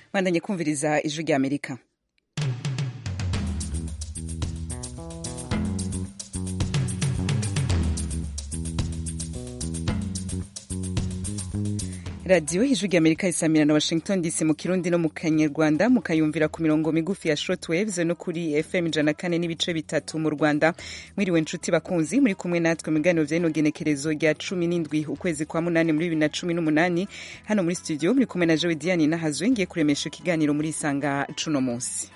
bandanye kumviriza ijwi rya amerika radiyo ijwi rya amerika isamira na washington dc mu kirundi no mu kanyarwanda mukayumvira ku mirongo migufi ya shortwaves no kuri fm ijana kane n'ibice bitatu mu rwanda mwiriwe nshuti bakunzi muri kumwe natwe mu biganiro vy'ino genekerezo rya cumi n'indwi ukwezi kwa munani muri bibiri na cumi n'umunani hano muri studio muri kumwe na jowe diane nahazwe ngiye kuremesha ikiganiro muri isanga cuno munsi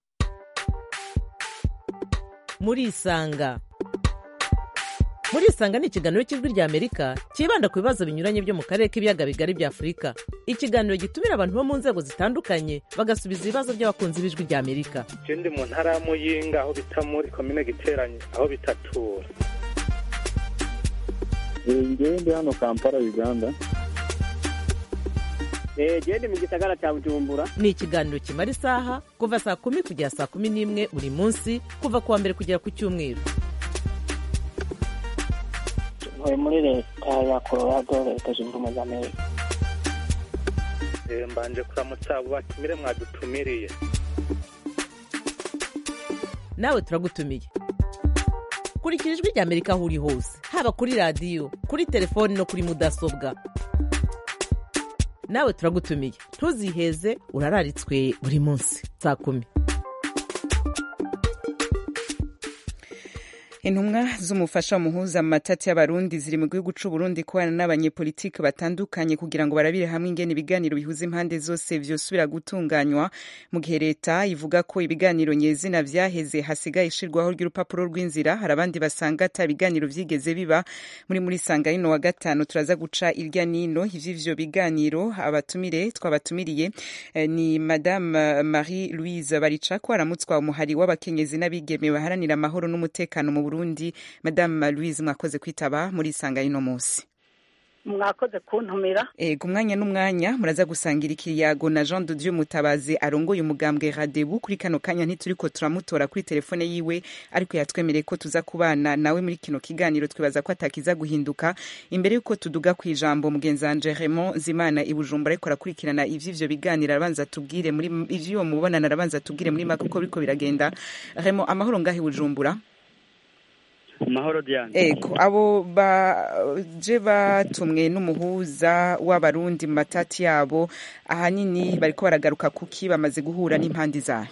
muri isanga muri isanga ni ikiganiro cy'ijwi rya amerika cyibanda ku bibazo binyuranye byo mu karere k'ibiyaga bigari bya afurika ikiganiro gitumira abantu bo mu nzego zitandukanye bagasubiza ibibazo by'abakunzi b'ijwi rya amerika je ndi mu ntara ya muyinga aho bita muri komine giteranye aho bitatura ngewe ndi hano kampala uganda gende mu gisagara cya bujumbura ni ikiganiro kimara isaha kuva saa kumi kugera saa kumi n'imwe buri munsi kuva ku wa mbere kugera ku cyumweru ntuye muri leta ya colorado leta zunze ubumwe za amerika Eh, mbanje kuramutsa abo batumire mwadutumiriye nawe turagutumiye kurikira ijwi rya amerika aho uri hose haba kuri radiyo kuri telefoni no kuri mudasobwa nawe turagutumiye ntuziheze urararitswe buri munsi saa kumi intumwa z'umufasha muhuza mu matati y'abarundi ziri mu gihugu c'uburundi kubana n'abanyepolitiki batandukanye kugira ngo barabire hamwe ingene ibiganiro bihuza impande zose vyosubira gutunganywa mu gihe leta ivuga ko ibiganiro nyezina vyaheze hasigaye ishirwaho ry'urupapuro rw'inzira hari abandi basanga ata biganiro vyigeze biba muri muri sanga rino wa gatanu turaza guca irya nino ivy'ivyo biganiro abatumire twabatumiriye eh, ni madame marie louise baricako aramutswa umuhari w'abakenyezi n'abigeme baharanira amahoro n'umutekano mu burundi madame louise mwakoze kwitaba muri isanga y'ino munsi mwakoze kuntumira ego umwanya n'umwanya muraza gusangira ikiyago na jean de dieu mutabazi arongoye umugambwe radebu kuri kano kanya ntituriko turamutora kuri telefone yiwe ariko yatwemereye ko tuza kubana nawe muri kino kiganiro twibaza ko atakiza guhinduka imbere y'uko tuduga ku ijambo mugenzi wanje raymond zimana i bujumbura ariko arakurikirana ivy'ivyo biganiro arabanza tubwire muri ivy'uwo mubonano arabanza tubwire muri make uko biriko biragenda raymond amahoro ngaho i bujumbura mahoro diane ego abo baje batumwe n'umuhuza w'abarundi mu matati yabo ahanini bariko baragaruka kuki bamaze guhura n'impande zayo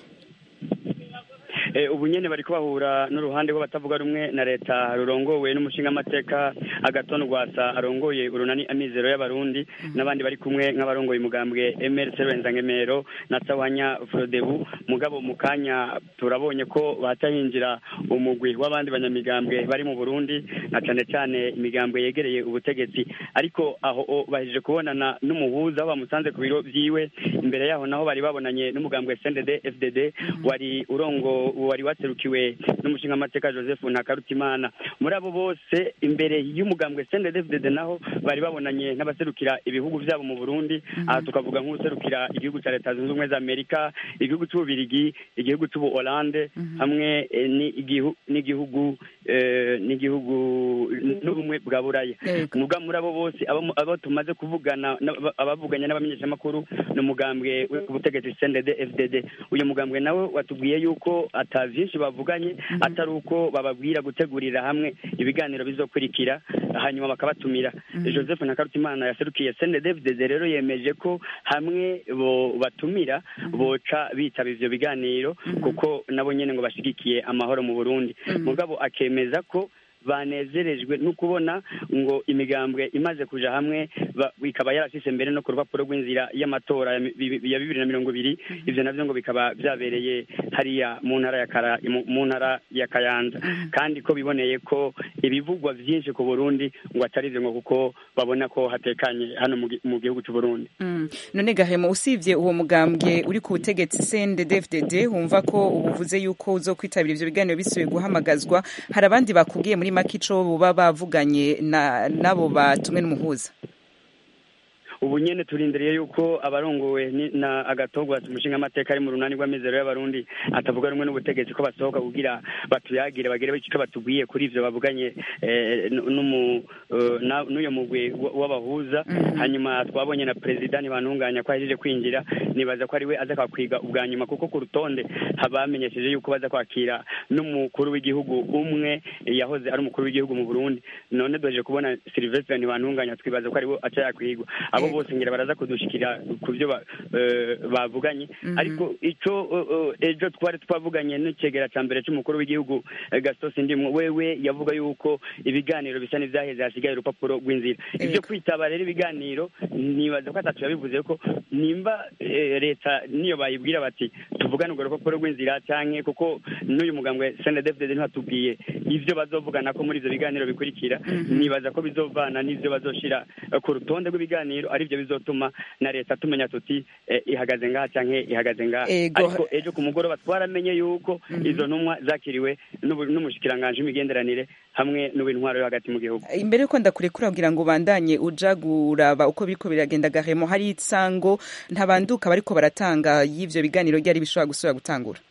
Eh, ubu nyene bariko bahura n'uruhande rw'abatavuga rumwe na leta rurongowe n'umushingamateka agaton rwasa arongoye urunani amizero y'abarundi n'abandi bari kumwe nk'abarongoye umugambwe MRC Rwenzangemero na Sawanya Frodebu mugabo mu kanya turabonye ko batahinjira umugwi w'abandi banyamigambwe bari mu Burundi na cane cane imigambwe yegereye ubutegetsi ariko aho o, bahije kubonana n'umuhuza aho bamusanze ku biro vyiwe imbere yaho naho bari babonanye n'umugambwe CNDD FDD wari urongo wari waserukiwe n'umushingamateka Joseph Ntakarutimana muri abo bose imbere y'umugambwe CNDD-FDD naho bari babonanye n'abaserukira ibihugu vyabo mu Burundi aha tukavuga nk'userukira igihugu ca leta zunze ubumwe za Amerika igihugu c'ububirigi igihugu c'ubu Hollande hamwe eh, n'igihu- n'igihugu eh, n'igihugu n'ubumwe bwa Buraya Yego. muga muri abo bose abo abo tumaze kuvugana n'aba- abavuganye n'abamenyeshamakuru ni umugambwe w'ubutegetsi CNDD-FDD uyu mugambwe nawe watubwiye yuko ata vyinshi bavuganye atari uko bababwira gutegurira hamwe ibiganiro bizokurikira hanyuma bakabatumira Joseph Ntakarutimana yaserukiye CNDD-FDD rero yemeje ko hamwe bo batumira boca bitaba ivyo biganiro kuko nabo nyene ngo bashigikiye amahoro mu Burundi mugabo akemeza ko banezerejwe no kubona ngo imigambwe imaze kuja hamwe ba- ikaba yarashyize mbere no ku rupapuro rw'inzira y'amatora ya mi- bi- ya bibiri na mirongo ibiri ivyo navyo ngo bikaba vyabereye hariya mu ntara ya Kara- mu- mu ntara ya kayanza kandi ko biboneye ko ibivugwa vyinshi ku burundi ngo atari ivyo ngo kuko babona ko hatekanye hano mu gi- mu gihugu c'u burundi Mm. none gahemo usibye uwo mugambwe uri ku butegetsi CNDD-FDD wumva ko ubuvuze yuko uzokwitabira ivyo biganiro bisubiye guhamagazwa hari abandi bakubwiye muri make ico boba bavuganye na nabo batumwe n'umuhuza ubu nyene turindiriye yuko abarongowe ni- na agatogwa umushinga amateka ari mu runani rw'amizero y'abarundi atavuga rumwe n'ubutegetsi ko basohoka kugira batuyagire bagire icyo batubwiye kuri ivyo bavuganye eh, n- n'umu eh, na- n'uyo mugwi w- w'abahuza hanyuma twabonye na perezida ntibantunganya ko ahejeje kwinjira nibaza ko ari we aza kwakwiga ubwa nyuma kuko ku rutonde habamenyesheje yuko baza kwakira n'umukuru w'igihugu umwe yahoze ari umukuru w'igihugu mu Burundi none duheje kubona Sylvestre ntibantunganya twibaza ko ari we aca yakwigwa abo Yego. bose ngira baraza kudushikira ku byo ba- eh, bavuganye ariko ico eh, eh, ejo twari twavuganye n'icegera ca mbere c'umukuru w'igihugu eh, Gaston Sindimwo wewe yavuga yuko ibiganiro bisa n'ivyaheze hasigaye urupapuro rw'inzira ivyo Yego. kwitaba rero ibiganiro nibaza ko atatu yabivuze ko nimba eh, leta niyo bayibwira bati tuvugane urwo rupapuro rw'inzira canke kuko n'uyu mugambwe CNDD-FDD ntibatubwiye ivyo bazovugana ko muri ivyo biganiro bikurikira nibaza ko bizovana n'ivyo bazoshira eh, ku rutonde rw'ibiganiro ari byo bizotuma na leta tumenya tuti eh, ihagaze ngaha canke ihagaze ngaha Ego. ariko ejo ku mugoroba twaramenye yuko izo ntumwa zakiriwe n'ubu- n'umushikiranganji w'imigenderanire hamwe n'uw'intwaro yo hagati mu gihugu imbere yuko ndakurekura kugira ngo ubandanye uja kuraba uko biriko biragenda gahemo hari isango ntabanduka bariko baratanga y'ivyo biganiro ryari bishobora gusubira gutangura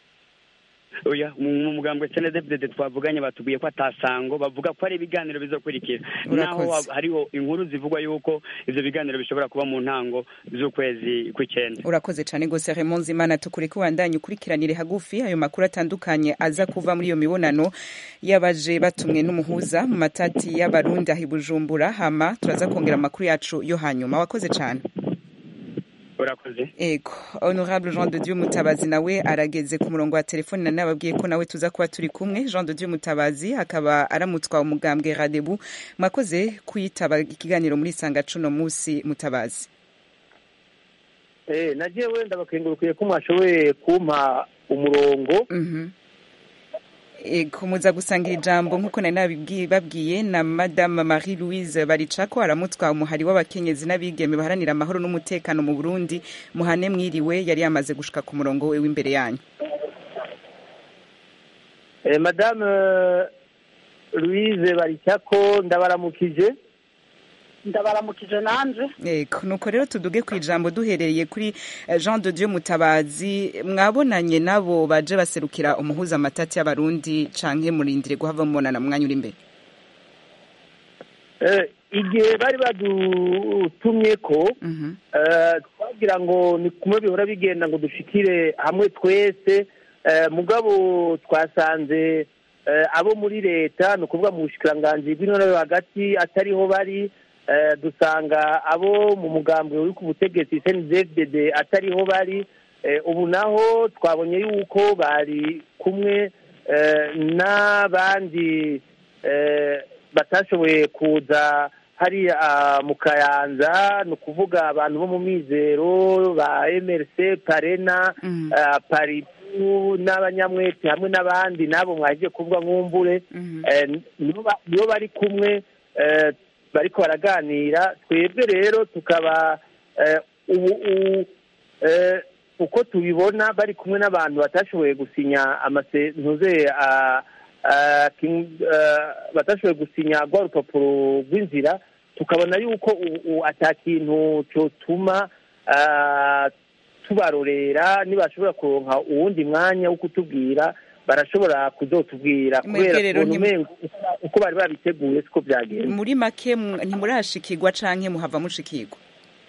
oya mu mu mugambwe CNDD-FDD twavuganye batubwiye ko atasango bavuga ko ari ibiganiro bizokurikira naho Urakoze. ha- hariho inkuru zivugwa yuko ivyo biganiro bishobora kuba mu ntango z'ukwezi kw'icenda urakoze cane gose Raymond Zimana tukureke ubandanye ukurikiranire hagufi ayo makuru atandukanye aza kuva muri iyo mibonano y'abaje batumwe n'umuhuza mu matati y'abarundi aho i Bujumbura hama turaza kongera amakuru yacu yo hanyuma wakoze cane urakoze Ego, Honorable Jean de Dieu Mutabazi nawe arageze ku murongo wa telefone na nababwiye ko nawe tuza kuba turi kumwe Jean de Dieu Mutabazi akaba aramutswa umugambwe Radebu mwakoze kwitaba ikiganiro muri sanga cuno musi Mutabazi Eh, nagiye wenda bakengurukiye ko mwashoboye kumpa umurongo Mhm Ego muza gusangira ijambo nkuko nari nabibwiye babwiye na Madame Marie Louise Baricako aramutswa umuhari w'abakenyezi n'abigeme baharanira amahoro n'umutekano mu Burundi muhane mwiriwe yari yamaze gushika ku murongo we w'imbere yanyu eh, madame eh, louise baricyako ndabaramukije ndabaramukije nanje Ego nuko rero tuduge ku ijambo duhereye kuri eh, Jean de Dieu Mutabazi mwabonanye nabo baje baserukira umuhuza amatati y'abarundi canke murindire guhava mubonana mu mwanya uri imbere Eh, igihe bari badutumye ko Mhm. eh, twagira ngo ni kumwe bihora bigenda ngo dushikire hamwe twese eh, mugabo twasanze eh, abo muri leta ni ukuvuga mu bushikiranganji bw'intore yo hagati atariho bari eh, dusanga abo mu mugambwe uri ku butegetsi CNDD-FDD atariho bari eh, ubu naho twabonye yuko bari kumwe eh, n'abandi eh, batashoboye kuza hariya ah, mu kayanza ni ukuvuga abantu bo mu mizero ba mrc parena Mhm. ah, paripu n'abanyamwete hamwe n'abandi n'abo mwaje kuvuga nk'umbure Mhm. Eh, nibo ba- nibo bari kumwe eh, bariko baraganira twebwe rero tukaba eh, ubu u- eh, uko tubibona bari kumwe n'abantu batashoboye gusinya amasentuze batashoboye gusinya rwa rupapuro rw'inzira tukabona yuko ubu ata kintu cyotuma ah, tubarorera nibashobora kuronka uwundi mwanya wo kutubwira barashobora kuzotubwira Mwebwe kubera rero ukuntu ntim- umengo uko bari babiteguye siko byagenze muri make mu- ntimurashikirwa canke muhava mushikirwa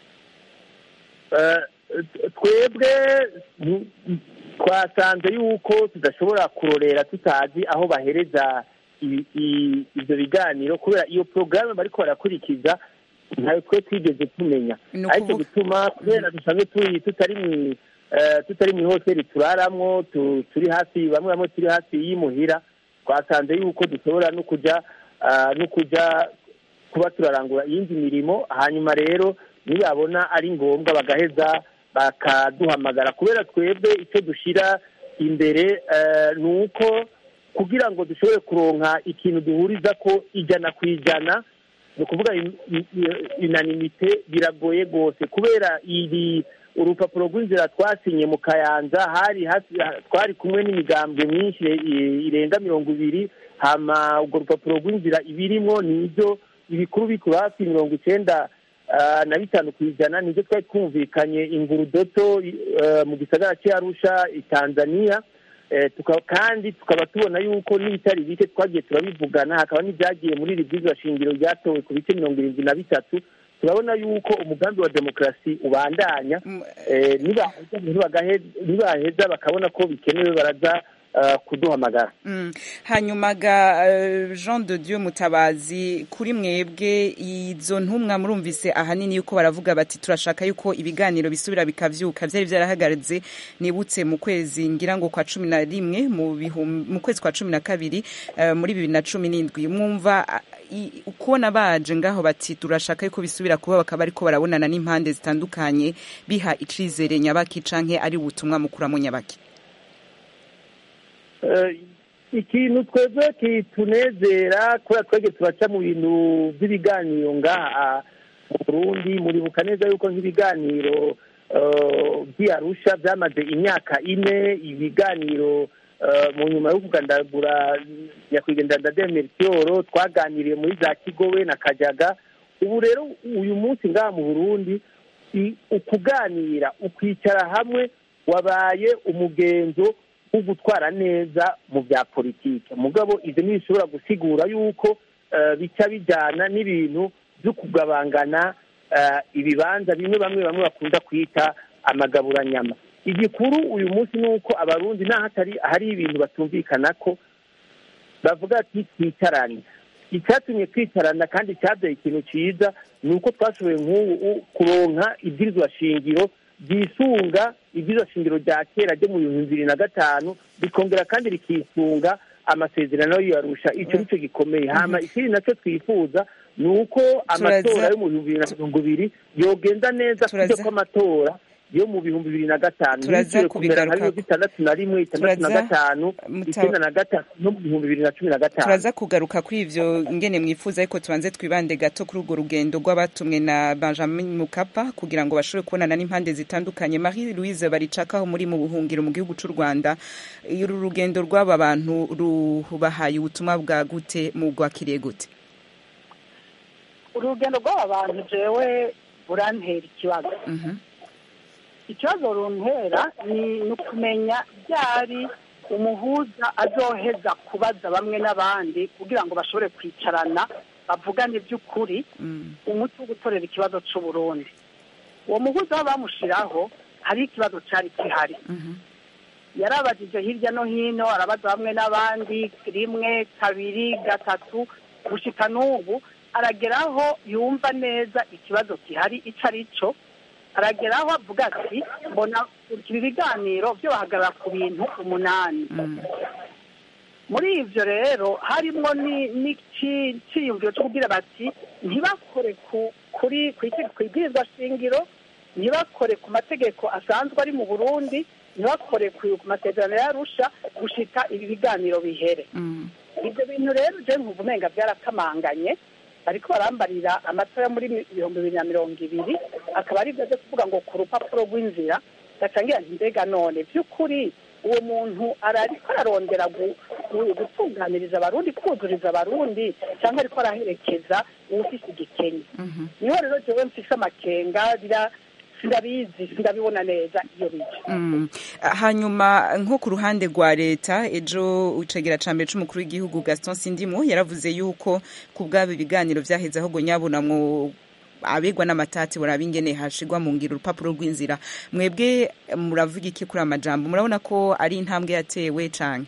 Eh, twebwe mm, twasanze yuko tudashobora kurorera tutazi aho bahereza i- i- ivyo biganiro kubera iyo porogaramu bariko barakurikiza ntayo twe twigeze tumenya Ni ariko ukuvuga- bituma kubera dusanzwe turi tutari mu eh, tutari mu hoteli turaramwo tu- turi hafi bamwe bamwe turi hafi y'imuhira twasanze yuko dushobora no kuja ah, no kuja kuba turarangura iyindi mirimo hanyuma rero nibabona ari ngombwa bagaheza bakaduhamagara kubera twebwe icyo dushyira imbere eh, ni uko kugira ngo dushobore kuronka ikintu duhuriza ko ijana ku ijana ni ukuvuga in- in- inanimite biragoye rwose kubera iri urupapuro rw'inzira twasinye mu kayanza hari hafi twari kumwe n'imigambwe myinshi i- irenga mirongo ibiri hama urwo rupapuro rw'inzira ibirimwo ni ibyo ibikuru bikuru hafi mirongo icyenda ah, na bitanu ku ijana nibyo twari twumvikanye ingurudoto eh, mu gisagara cy'arusha i tanzania Eh, tuka- kandi tukaba tubona yuko n'ibitari bike twagiye turabivugana hakaba n'ibyagiye muri iri bwizwa shingiro ryatowe ku bice mirongo irindwi na bitatu turabona yuko umugambi wa demokarasi ubandanya Mm, Eh, nibaheza ntibagahe- nibaheza bakabona ko bikenewe baraza ah, kuduhamagara Mm. hanyuma ga eh, Jean de Dieu Mutabazi kuri mwebwe izo ntumwa murumvise ahanini yuko baravuga bati turashaka yuko ibiganiro bisubira bikavyuka vyari vyarahagaritse nibutse mu kwezi ngira ngo kwa cumi na rimwe mu bihum- mu kwezi kwa cumi na kabiri eh, muri bibiri na cumi n'indwi mwumva ah, i- ukubona baje ngaho bati turashaka yuko bisubira kuba bakaba ariko barabonana n'impande zitandukanye biha icizere nyabaki canke ari ubutumwa mukuramo nyabaki Eh, ikintu twebwe kitunezera kubera twebwe turaca mu bintu by'ibiganiro ngaha mu burundi muribuka neza yuko nk'ibiganiro eh, by'iyarusha byamaze imyaka ine ibiganiro eh, mu nyuma yo kugandagura nyakwigendera ndade melchior twaganiriye muri za kigobe na kajaga ubu rero uyu munsi ngaha mu burundi i- ukuganira ukwicara hamwe wabaye umugenzo wo gutwara neza mu bya politiki mugabo ibyo ntibishobora gusigura yuko eh, bica bijyana n'ibintu byo kugabangana eh, ibibanza bimwe bamwe bamwe bakunda kwita amagaburanyama igikuru uyu munsi ni uko abarundi n'aho hatari hari ibintu batumvikana ko bavuga ati twicarane icyatumye twicarana kandi cyabyaye ikintu cyiza ni uko twashoboye nk'ubu kuronka ibwirizwa shingiro ryisunga ibwirizwa shingiro rya kera ryo mu bihumbi bibiri na gatanu rikongera kandi rikisunga amasezerano yarusha icyo nicyo gikomeye hama ikindi nacyo twifuza ni uko amatora yo mu bihumbi bibiri na mirongo ibiri yogenda neza Turaza- kujya kw'amatora yo mu bihumbi bibiri na gatanu Turaza ntibisubire kumera nka bimwe kubigarukako. bitandatu na rimwe itandatu na Turaza- gatanu Muta- icyenda na gatatu no mu bihumbi bibiri na cumi na gatanu turaza kugaruka kuri ivyo ngene mwifuza ariko tubanze twibande gato kuri urwo rugendo rw'abatumwe na benjamin mukapa kugira ngo bashobore kubonana n'impande zitandukanye marie louise baricakaho muri mu buhungiro mu gihugu c'u rwanda uru rugendo rw'aba bantu rubahaye ubutumwa bwa gute mugwakiriye gute urugendo rw'aba bantu jewe burantera ikibazo Mhm. ikibazo runtera ni ni ukumenya ryari umuhuza azoheza kubaza bamwe n'abandi kugira ngo bashobore kwicarana bavugane by'ukuri Mm. umuti wo gutorera ikibazo cy'u Burundi uwo muhuza aho bamushyiraho hari ikibazo cyari gihari Mhm. yarabajije hirya no hino arabaza bamwe n'abandi rimwe kabiri gatatu gushika n'ubu arageraho yumva neza ikibazo gihari icyo ari cyo arageraho avuga ati mbona ibi biganiro byo bahagarara ku bintu umunani Mm. muri ivyo rero harimwo ni- n'iciyumviro cyo kugira bati ntibakore ku kuri kwibwirizwa shingiro ntibakore ku mategeko asanzwe ari mu burundi ntibakore ku ku masezerano yarusha gushika ibi biganiro bihere Mm. ibyo bintu rero je nkumva umenga byarakamanganye bariko barambarira amatora muri mi- ibihumbi bibiri na mirongo ibiri akaba ari byo byo kuvuga ngo ku rupapuro rw'inzira gacangira nti mbega none by'ukuri uwo muntu arariko ararondera gu- gu- gutunganiriza abarundi kuzuriza abarundi cyangwa ariko araherekeza uwufise igikenye Mhm. niho rero jewe mfise amakenga bira sindabizi sindabibona neza iyo bija Mm. hanyuma nko ku ruhande rwa leta ejo icegera ca mbere c'umukuru w'igihugu gaston sindimo yaravuze yuko ku bwabo ibiganiro vyaheze ahubwo nyabunamwo abegwa n'amatati buraba ingene hashigwa mu ngiro urupapuro rw'inzira mwebwe muravuga iki kuri amajambo murabona ko ari intambwe yatewe canke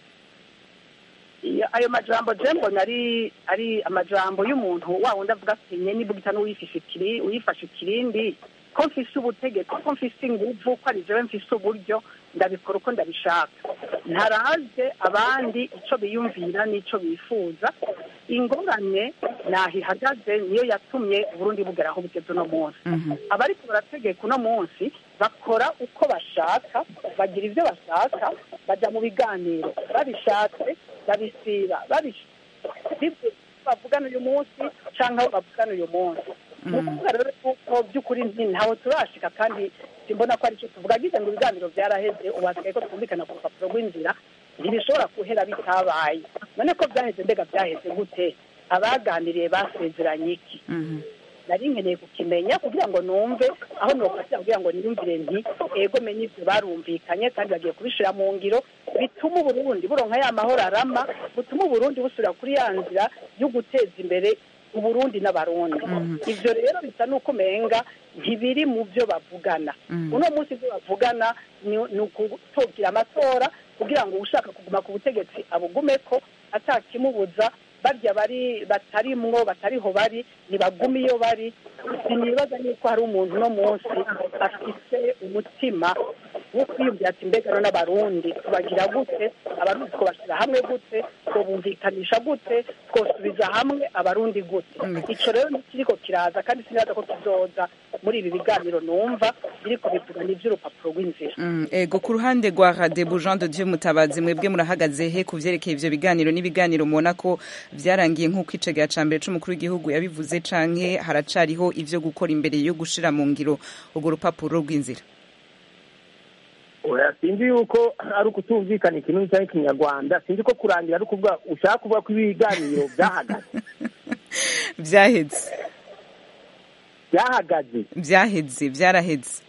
Iyo- ayo majambo je mbona ari ari amajambo y'umuntu wa wundi avuga ati nye nibugita n'uwifishe ikiri uyifashe ikirindi ko mfise ubutegetsi ko mfise inguvu ko ari jewe mfise uburyo ndabikora uko ndabishaka ntaraze abandi ico biyumvira n'ico bifuza ingorane naho ihagaze niyo yatumye uburundi bugera aho bugeze uno munsi Mhm. abariko barategeka uno munsi bakora uko bashaka bagira ibyo bashaka bajya mu biganiro babishatse babisiba babisibye bavugana uyu munsi cyangwa aho bavugana uyu munsi ni ukuvuga rero ko by'ukuri nti ntawe turashika kandi simbona ko aricyo tuvuga agize ngo ibiganiro byaraheze ubu hasigaye ko twumvikana ku rupapuro rw'inzira ntibishobora guhera bitabaye none ko byaheze mbega byaheze gute abaganiriye basezeranye iki Mhm. nari nkeneye kukimenya kugira ngo numve aho nofatira kugira ngo niyumvire nti ego menye ibyo barumvikanye kandi bagiye kubishira mu ngiro bituma uburundi buronka ya mahoro arama butuma uburundi busubira kuri ya nzira yo guteza imbere uburundi n'abarundi ivyo rero bisa n'uko umenga ntibiri mu byo bavugana uno munsi ibyo bavugana ni ni ukutogira amatora kugira ngo ushaka kuguma ku butegetsi abugumeko atakimubuza barya bari batarimwo batariho bari nibagume iyo bari sinibaza yuko hari umuntu uno munsi afise umutima wo kwiyumvira ati mbega none abarundi tubagira gute abarundi twobashyira hamwe gute twobumvikanisha gute twosubiza hamwe abarundi gute ico rero nikiriko kiraza kandi sinibaza ko kizoza muri ibi biganiro numva biriko bivuga n'ivy'urupapuro rw'inzira Mm, ego ku ruhande rwa Radebu Jean de Dieu Mutabazi mwebwe murahagaze he ku vyerekeye ivyo biganiro n'ibiganiro mubona ko vyarangiye nk'uko icegera ca mbere c'umukuru w'igihugu yabivuze canke haracariho ivyo gukora imbere yo gushira mu ngiro urwo rupapuro rw'inzira oya sinzi yuko ari ukutumvikana ikintu cyangwa ikinyarwanda sinzi ko kurangira ari ukuvuga ushaka kuvuga ko ibiganiro byahagaze vyaheze byahagaze vyaheze vyaraheze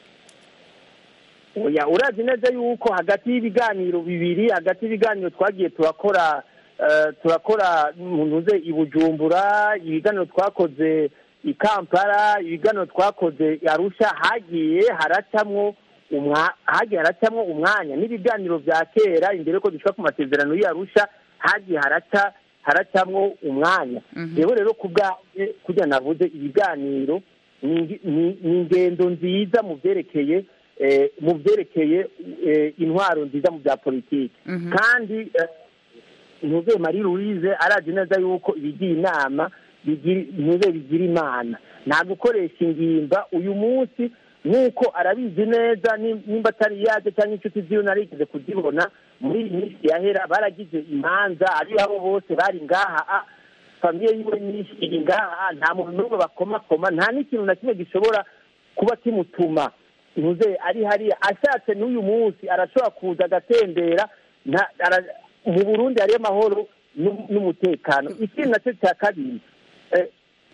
oya urazi neza yuko hagati y'ibiganiro bibiri hagati y'ibiganiro twagiye turakora eh, turakora ntuze i bujumbura ibiganiro twakoze i kampala ibiganiro twakoze i arusha hagiye haracamwo umwa- hagiye haracamwo umwanya n'ibiganiro vya kera imbere yuko dushika ku masezerano y'i arusha hagiye haraca haracamwo umwanya rero rero ku bwanjye kurya navuze ibiganiro ni ingi- ni ni ingendo nziza mu vyerekeye eh, mu vyerekeye eh, intwaro nziza mu bya politiki kandi eh, ntuze marie louise arazi neza yuko ibigira inama bigira- ntuze bigira imana nta gukoresha ingimba uyu munsi nk'uko arabizi neza ni- nimba atari yaje cyangwa inshuti ziwe narigeze kuzibona muri iyi minsi yahera baragize imanza ari abo bose bari ngaha ah, famiye yiwe nyinshi iri ngaha nta muntu n'umwe bakomakoma nta n'ikintu na kimwe gishobora kuba kimutuma ntuze ari hariya ashatse n'uyu munsi arashobora kuza agatembera nta- ara- mu burundi hariyo amahoro n'u- n'umutekano ikindi nacyo cya kabiri eh,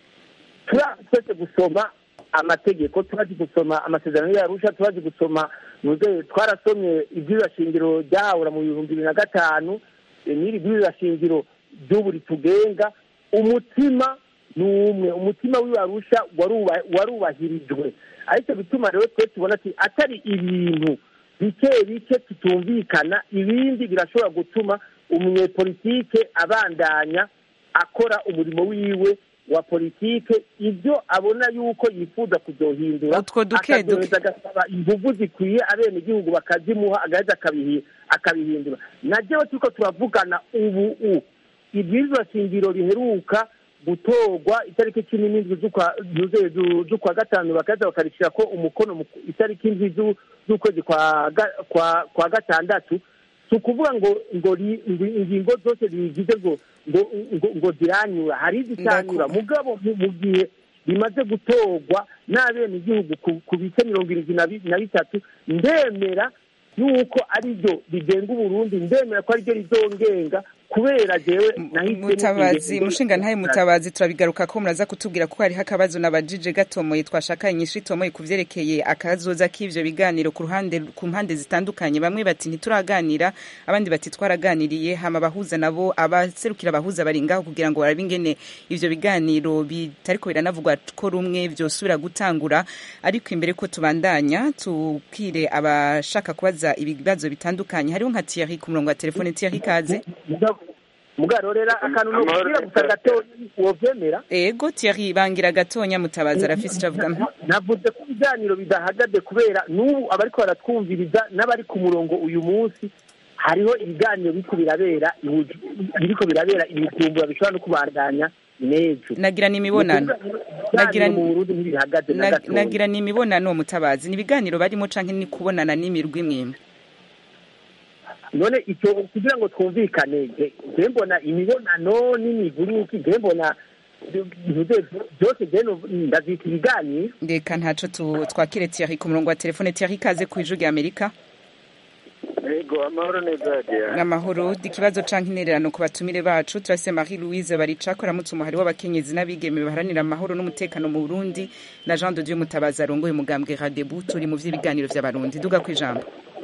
turazi twese gusoma amategeko turazi gusoma amasezerano yarusha turazi gusoma nuze twarasomye iby'iyo shingiro ryahahura mu bihumbi bibiri na gatanu eh, n'iri bw'iyo shingiro ry'ubu ritugenga umutima ni umwe umutima w'ibarusha waruba- warubahirijwe aricyo bituma rero twe tubona ati atari ibintu bike bike tutumvikana ibindi birashobora gutuma umunyepolitike abandanya akora umurimo wiwe wa politike ibyo abona yuko yifuza kuzohindura Utwo duke duke. akazoheza agasaba inguvu zikwiye abenegihugu bakazimuha agaheza akabihi- akabihindura na jewe turiko turavugana ubu u ibwirizwa shingiro riheruka gutorwa itariki cumi n'indwi z'ukwa zuze- zu- z'ukwa gatanu bakaza bakarishira ko umukono mu itariki indwi zu- z'ukwezi kwa ga- kwa kwa gatandatu si ukuvuga ngo ngo ri- ngo ingingo zose zigize ngo ngo ngo ngo ziranyura hari izitanyura mugabo mu mu gihe bimaze gutorwa n'abenegihugu ku- ku bice mirongo irindwi na bi- na bitatu ndemera yuko ari ryo rigenga uburundi ndemera ko ari ryo rizongenga kubera jewe nahisemo mutabazi ingingo- mushinga ntaye mutabazi turabigaruka ko muraza kutubwira ko hariho akabazo nabajije gatomoye twashaka inyishu itomoye ku vyerekeye akazoza k'ivyo biganiro ku ruhande ku mpande zitandukanye bamwe bati ntituraganira abandi bati twaraganiriye hama abahuza nabo abaserukira abahuza bari ngaho kugira ngo barabe ingene ivyo biganiro bitariko biranavugwa ko rumwe vyosubira gutangura ariko imbere ko tubandanya tubwire abashaka kubaza ibibazo bitandukanye hariho nka Thierry ku murongo wa telefone Thierry kaze mugabo rero akantu nokubwira gusa gato wovyemera ego Thierry bangira gatonya mutabazi arafise ico avuga navuze ko ibiganiro bidahagaze kubera n'ubu abariko baratwumviriza n'abari ku murongo uyu munsi hariho ibiganiro biriko birabera i Buju- biriko birabera ibijumbura bishobora no kubandanya n'ejo nagira ni imibonano nagira mu Burundi ntibihagaze na na- gatoya nagira ni imibonano mutabazi ni ibiganiro barimo canke ni kubonana n'imirwi imwe none icyo kugira ngo twumvikane je- je mbona imibonano n'imiguruki je mbona ntuze byose je no- ndavyita ibiganiro reka ntaco tu- twakire Thierry ku murongo wa telefone Thierry kaze ku ijwi rya Amerika yego amahoro neza yagiye amahoro ikibazo canke intererano ku batumire bacu turase Marie Louise Baricako aramutse umuhari w'abakenyezi n'abigeme baharanira amahoro n'umutekano mu Burundi na Jean de Dieu Mutabazi arongoye umugambwe Radebu turi mu vy'ibiganiro vy'abarundi duga kwijambo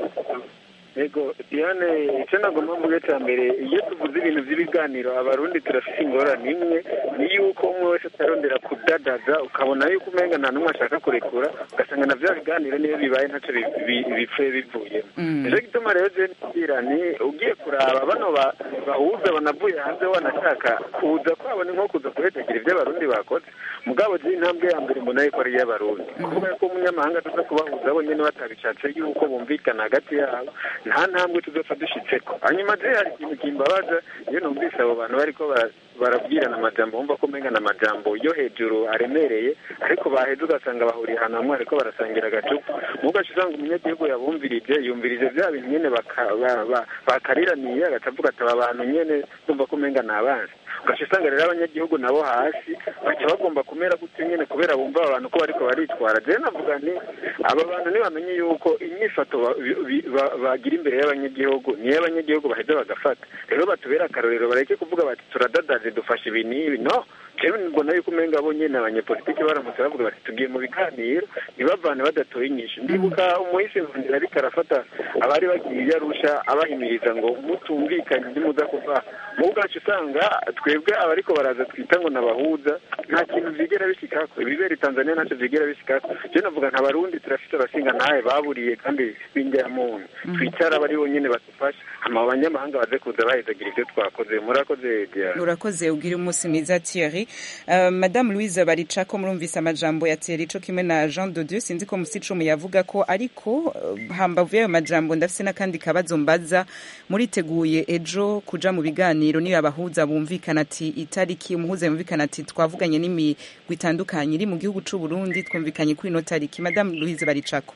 yego diane icyo nagomba mvuge cya mbere iyo tuvuze ibintu by'ibiganiro abarundi turafite ingorane imwe ni yuko umwe wese atarondera kudadaza ukabona yuko umenga nta n'umwe ashaka kurekura ugasanga na bya biganiro niyo bibaye ntacyo bipfuye bivuyemo nicyo gituma rero je ngira ni ugiye kuraba bano bahuza banavuye hanze wanashaka kuza kwabo ni nko kuza kuhetegera ibyo abarundi bakoze mugabo je intambwe ya mbere mbona yuko ari iy'abarundi kuvuga ko umunyamahanga tuza kubahuza bonyine batabishatse yuko bumvikana hagati yabo nta ntambwe tuzapfa dushyitseko hanyuma je hari ikintu kimbabaza iyo numvise abo bantu bariko barabwirana amajambo bumva ko umenga amajambo yo hejuru aremereye ariko baheze ugasanga bahuriye ahantu hamwe ariko barasangira agacupa mugaca usanga umunyagihugu yabumvirije yumvirije bya bintu nyene bakariraniye agaca avuga ati aba bantu nyene bumva ko umenga ni abanzi ugaca usanga rero abanyagihugu nabo hasi baca bagomba kumera gutyo nyene kubera bumva aba bantu ko bariko baritwara jewe navuga nti aba bantu ntibamenye yuko inyifato bagira imbere y'abanyagihugu niyo abanyagihugu baheza bagafata rero batubera akarorero bareke kuvuga bati turadadaje dufashe ibi n'ibi no jewe mbona yuko umenga bo nyene abanyepolitiki baramutse bavuga bati tugiye mu biganiro ntibavane badatoye inyishu ndibuka umuhisi nkundira ariko arafata abari bagiye iyo arusha abahimiriza ngo mutumvikanye ntimuza kuva mu bwacu usanga twebwe abariko baraza twita ngo nabahuza nta kintu vyigera bishikako ibibera tanzania ntacyo vyigera bishikako je navuga nta barundi turafite abasinga ntahe baburiye kandi b'injya muntu twicara bari bonyene badufasha hama abanyamahanga baze kuza bahezagira ivyo twakoze murakoze diana urakoze ugire umunsi mwiza Thierry uh, madame Louise Baricako murumvise amajambo ya Thierry co kimwe na Jean de Dieu sinzi ko musicumu yavuga ko ariko uh, hambavu y'ayo majambo ndafise n'akandi kabazo mbaza muriteguye ejo kuja mu biganiro niyo abahuza bumvikana ati itariki umuhuza yumvikana ati twavuganye n'imigwi itandukanye iri mu gihugu c'u Burundi twumvikanye kuri ino tariki madame Louise Baricako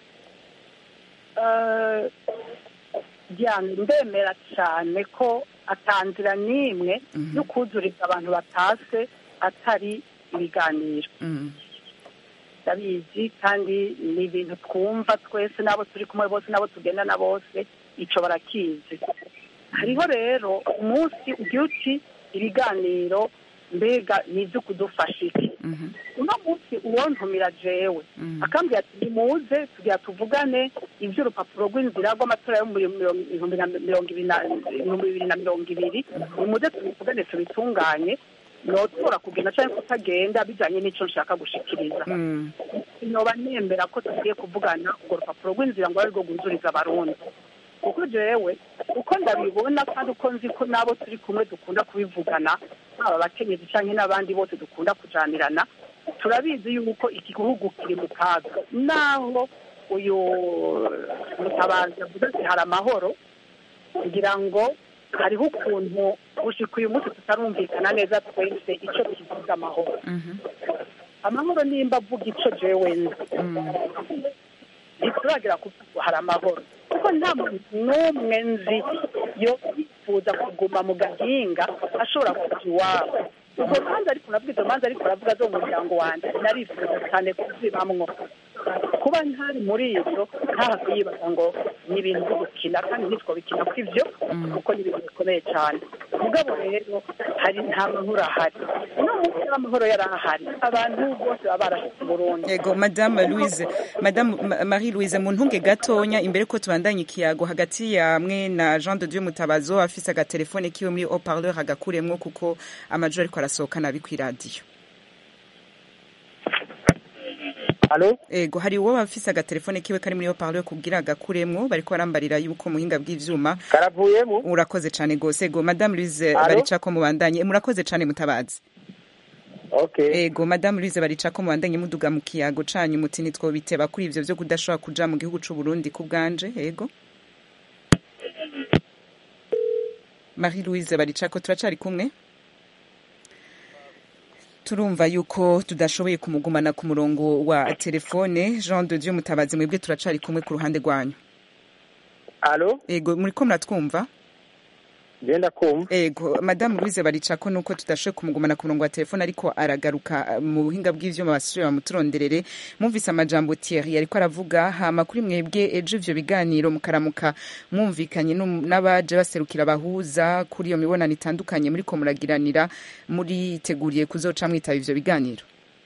diane ndemera cyane ko atanzira n'imwe yo kuzuriza abantu batase atari ibiganiro ndabizi kandi ni ibintu twumva twese n'abo turi kumwe bose n'abo tugendana bose icyo barakizi hariho rero umunsi ugira uti ibiganiro mbega ni ibyo kudufasha iki uno munsi uwontumira jewe akambwira ati nimuze tugira tuvugane iby'urupapuro rw'inzira rw'amatora yo mu bihumbi bibiri na mirongo ibiri nimuze tubivugane tubitunganye notora kugenda cyangwa kutagenda bijyanye n'icyo nshaka gushikiriza noba nemera ko tugiye kuvugana urwo rupapuro rw'inzira ngo abe rwo rwuzuriza abarundi kuko jewe uko ndabibona kandi uko nzi ko n'abo turi kumwe dukunda kubivugana haba abakenyezi cyangwa n'abandi bose dukunda kujanirana turabizi yuko iki gihugu kiri mu kaga naho uyu mutabazi yavuze ati hari amahoro kugira ngo hariho ukuntu gushika uyu munsi tutarumvikana neza twese icyo kivuga amahoro amahoro nimba avuga icyo jewe nzi ntituragira kuvuga hari amahoro kuko nta muntu n'umwe nzi yo yifuza kuguma mu gahinga ashobora kuja iwabo ubwo manza ariko nabwo izo manza ariko aravuga zo mu muryango wanjye narifuza cyane kuzibamwo kuba ntari muri ibyo ntahave yibaza ngo ni ibintu byo gukina kandi ntitwo bikina ko ibyo kuko ni ibintu bikomeye cyane mugabo rero hari nta mahoro ahari uno munsi w'amahoro yari ahari abantu bose baba barashyize Burundi yego madame louise madame marie louise mu ntunge gatonya imbere ko tubandanya ikiyago hagati yamwe na jean de dieu mutabazo afise agatelefone kiwe muri haut-parleur agakuremwo kuko amajwi ariko arasohoka nabi kw'iradiyo Halo? ego hari uwo bafise agatelefone kiwe kari muri haut-parleur kugira agakuremwo bariko barambarira yuko muhinga bw'ivyuma Karavuyemo? urakoze cane gose ego madame louise Alo? baricako mubandanye murakoze cane mutabazi Okay. ego madame louise baricako mubandanye muduga mu kiyago canyu muti ntitwobiteba kuri ivyo vyo kudashobora kuja mu gihugu c'u Burundi ku bwanje ego marie louise baricako turacari kumwe turumva yuko tudashoboye kumugumana ku murongo wa telefone jean de dieu mutabazi mwebwe turacari kumwe ku ruhande rwanyu Halo? ego muriko muratwumva genda kumva ego madamu louise baricako nuko tudashoboye kumugumana ku murongo wa telefone ariko aragaruka uh, mu buhinga bw'ivyuma basubire bamuturonderere mwumvise amajambo Thierry ariko aravuga hama kuri mwebwe ejo ivyo biganiro mukaramuka mwumvikanye n'um- n'abaje baserukira abahuza kuri iyo mibonano itandukanye muriko muragiranira muriteguriye kuzoca mwitaba ivyo biganiro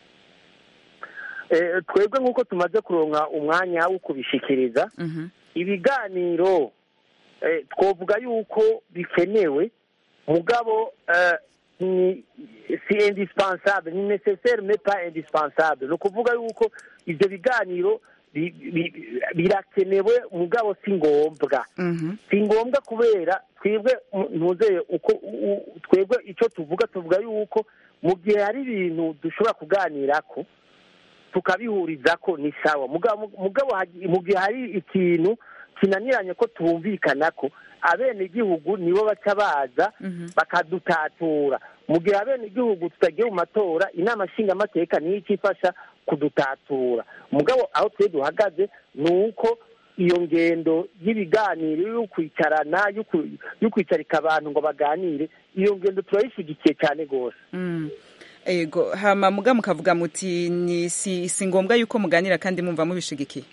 Eh, twebwe nk'uko tumaze kuronka umwanya wo kubishikiriza Mhm. ibiganiro eh, twovuga yuko bikenewe mugabo eh, ni si indispensable ni necessaire mais pas indispensable ni ukuvuga yuko ivyo biganiro bi- bi- birakenewe mugabo si ngombwa Mhm. si ngombwa kubera twebwe mu- ntuzeye uko u- u- twebwe icyo tuvuga tuvuga yuko mu gihe hari ibintu dushobora kuganirako tukabihurizako ni sawa mugabo mugabo hagi- mu gihe hari ikintu kinaniranye ko tumvikanako abenegihugu nibo baca baza Mhm. bakadutatura mu gihe abenegihugu tutagiye mu matora inama nshingamateka niyo ikifasha kudutatura mugabo aho twe duhagaze ni uko iyo ngendo y'ibiganiro yo kwicarana yo ku- yo kwicarika abantu ngo baganire iyo ngendo turayishyigikiye cyane rwose Mm. ego hama muga mukavuga muti ni si, si ngombwa yuko muganira kandi mumva mubishigikiye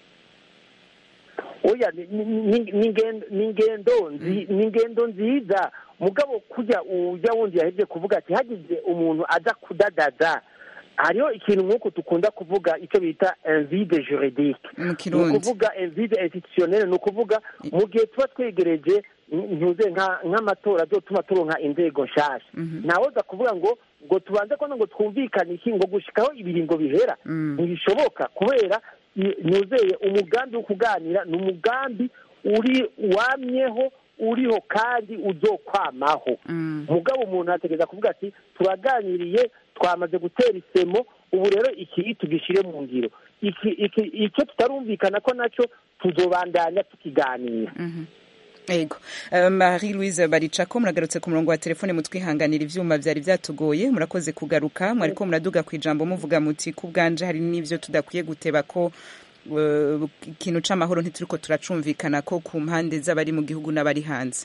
oya ni- ni- ni- ni ingendo- ni ingendo nzi- ni ingendo nziza mugabo kujya ujya wundi yahebye kuvuga ati hagize umuntu aza kudadaza hariho ikintu nk'uko dukunda kuvuga icyo bita invide juridique mu ni kirundi ukuvuga invide institutionnelle ni ukuvuga mu gihe tuba twegereje ntuze nka- nk'amatora azotuma turonka inzego nshasha Mhm. ntawoza kuvuga ngo ngo tubanze ko ngo twumvikane iki ngo gushikaho ibiringo bihera Mm. ntibishoboka kubera i- nuzeye umugambi wo kuganira ni umugambi uri wamyeho uriho kandi uzokwamaho Mm. mugabo umuntu ategereza kuvuga ati turaganiriye twamaze gutera isemo ubu rero iki tugishyire mu ngiro iki iki icyo tutarumvikana ko nacyo tuzobandanya tukiganira Mhm. ego Eh, marie louise baricako muragarutse ku murongo wa telefone mutwihanganira ivyuma vyari vyatugoye murakoze kugaruka mwariko muraduga ku ijambo muvuga muti ku bwanje hari n'ivyo tudakwiye guteba ko eh, ikintu c'amahoro ntituriko turacumvikana ko ku mpande z'abari mu gihugu n'abari hanze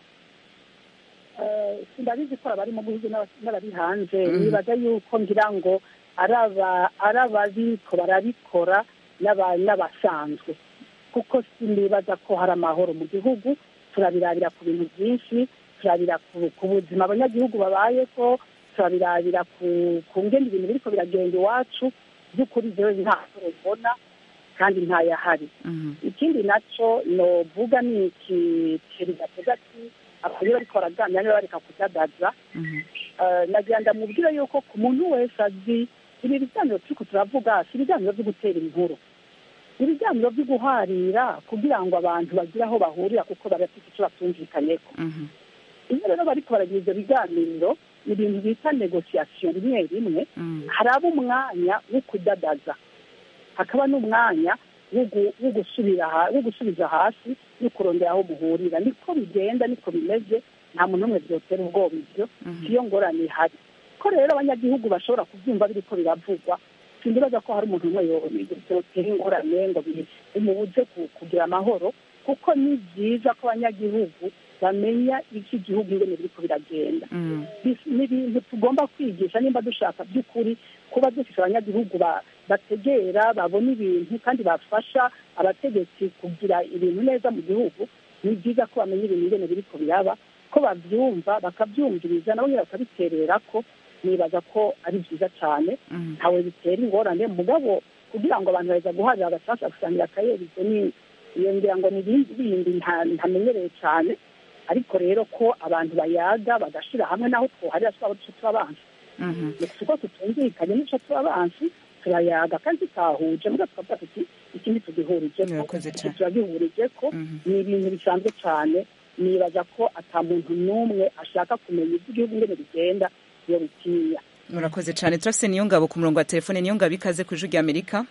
Eh, sindabizi ko abari mu gihugu n'aba- n'abari hanze Mhm. nibaza yuko ngira ngo ari aba- ari ababiko barabikora n'aba- n'abasanzwe kuko sinibaza ko hari amahoro mu gihugu turabirabira ku bintu byinshi turabira ku ku buzima abanyagihugu babayeko turabirabira ku ku ngendo ibintu biriko biragenda iwacu by'ukuri jewe nta mahoro mbona kandi ntayahari Mhm. ikindi nacyo novuga ni iki kintu gatega ati akaba bariko baraganira niba bareka kudadaza Mhm. Eh, nagira ndamubwira yuko ku muntu wese azi ibi biganiro turiko turavuga si ibiganiro byo gutera inkuru ibiganiro byo guharira kugira ngo abantu bagire aho bahurira kuko barafite icyo batumvikanyeko Mhm. iyo rero bariko baragira ivyo biganiro ni ibintu bita negosiyasiyo rimwe rimwe Mhm. haraba umwanya wo kudadaza hakaba n'umwanya wo gu- wo gusubira ha- wo gusubiza hasi no kurondera aho muhurira niko bigenda niko bimeze nta muntu n'umwe byotera ubwoba ibyo Mhm. siyo ngorane ihari ko rero abanyagihugu bashobora kubyumva biriko biravugwa sindibaza ko hari umuntu umwe yo- byotera ingorane ngo bi- bimubuze ku- kugira amahoro kuko ni byiza ko abanyagihugu bamenya ivyo igihugu ingene biriko biragenda Mhm. bis- ni ibintu tugomba kwigisha nimba dushaka by'ukuri kuba dufite abanyagihugu ba- bategera babona ibintu kandi bafasha abategetsi kugira ibintu neza mu gihugu ni byiza ko bamenya ibintu ingene biriko biraba ko babyumva bakabyumviriza nabo nyine bakabiterera ko nibaza ko ari byiza cyane Mhm. ntawe bitera ingorane mugabo kugira ngo abantu baza guharira agasasu gusangira akayerizo ni iyo ngira ngo ni ibindi bindi nta- ntamenyereye cyane ariko rero ko abantu bayaga bagashira hamwe naho twoharira twaba duce tubabansi Mhm. uko tutumvikanye n'uco tubabansi turayaga kandi tutahuje muga tukavuga tuti ikindi tugihurije ko Murakoze iki cane. turagihurije ko Mhm. ni ibintu bisanzwe cyane nibaza ko ata muntu n'umwe ashaka kumenya iby'igihugu ingene bigenda iyo bitinya murakoze cyane turafise niyo ngabo ku murongo wa telefone niyo ngabo ikaze ku ijwi rya amerika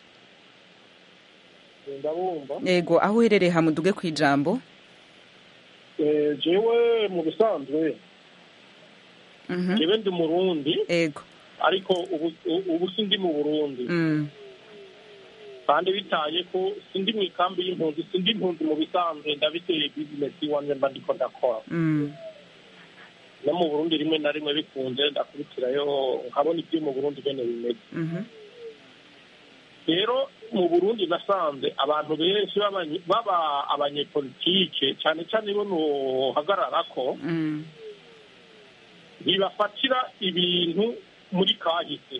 ndabumva yego aho uherereye hamuduge ku ijambo Eh, jewe mu bisanzwe Mhm. jewe ndi umurundi yego ariko ubu ubu sindi mu burundi Mm. kandi bitaye ko sindi mu ikambi y'impunzi sindi impunzi mu bisanzwe ndabiteye bizinesi iwanjye mba ndiko ndakora Mm. no mu burundi rimwe na rimwe bikunze ndakubitirayo nkabona ibyo mu burundi bene bimeze Mhm. rero mu burundi nasanze abantu benshi b'abanye- baba abanyepolitike cyane cyane bo nuhagarara ko Mm. ntibafatira ibintu muri kahise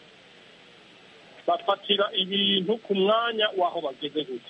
bafatira ibintu ku mwanya w'aho bageze gusa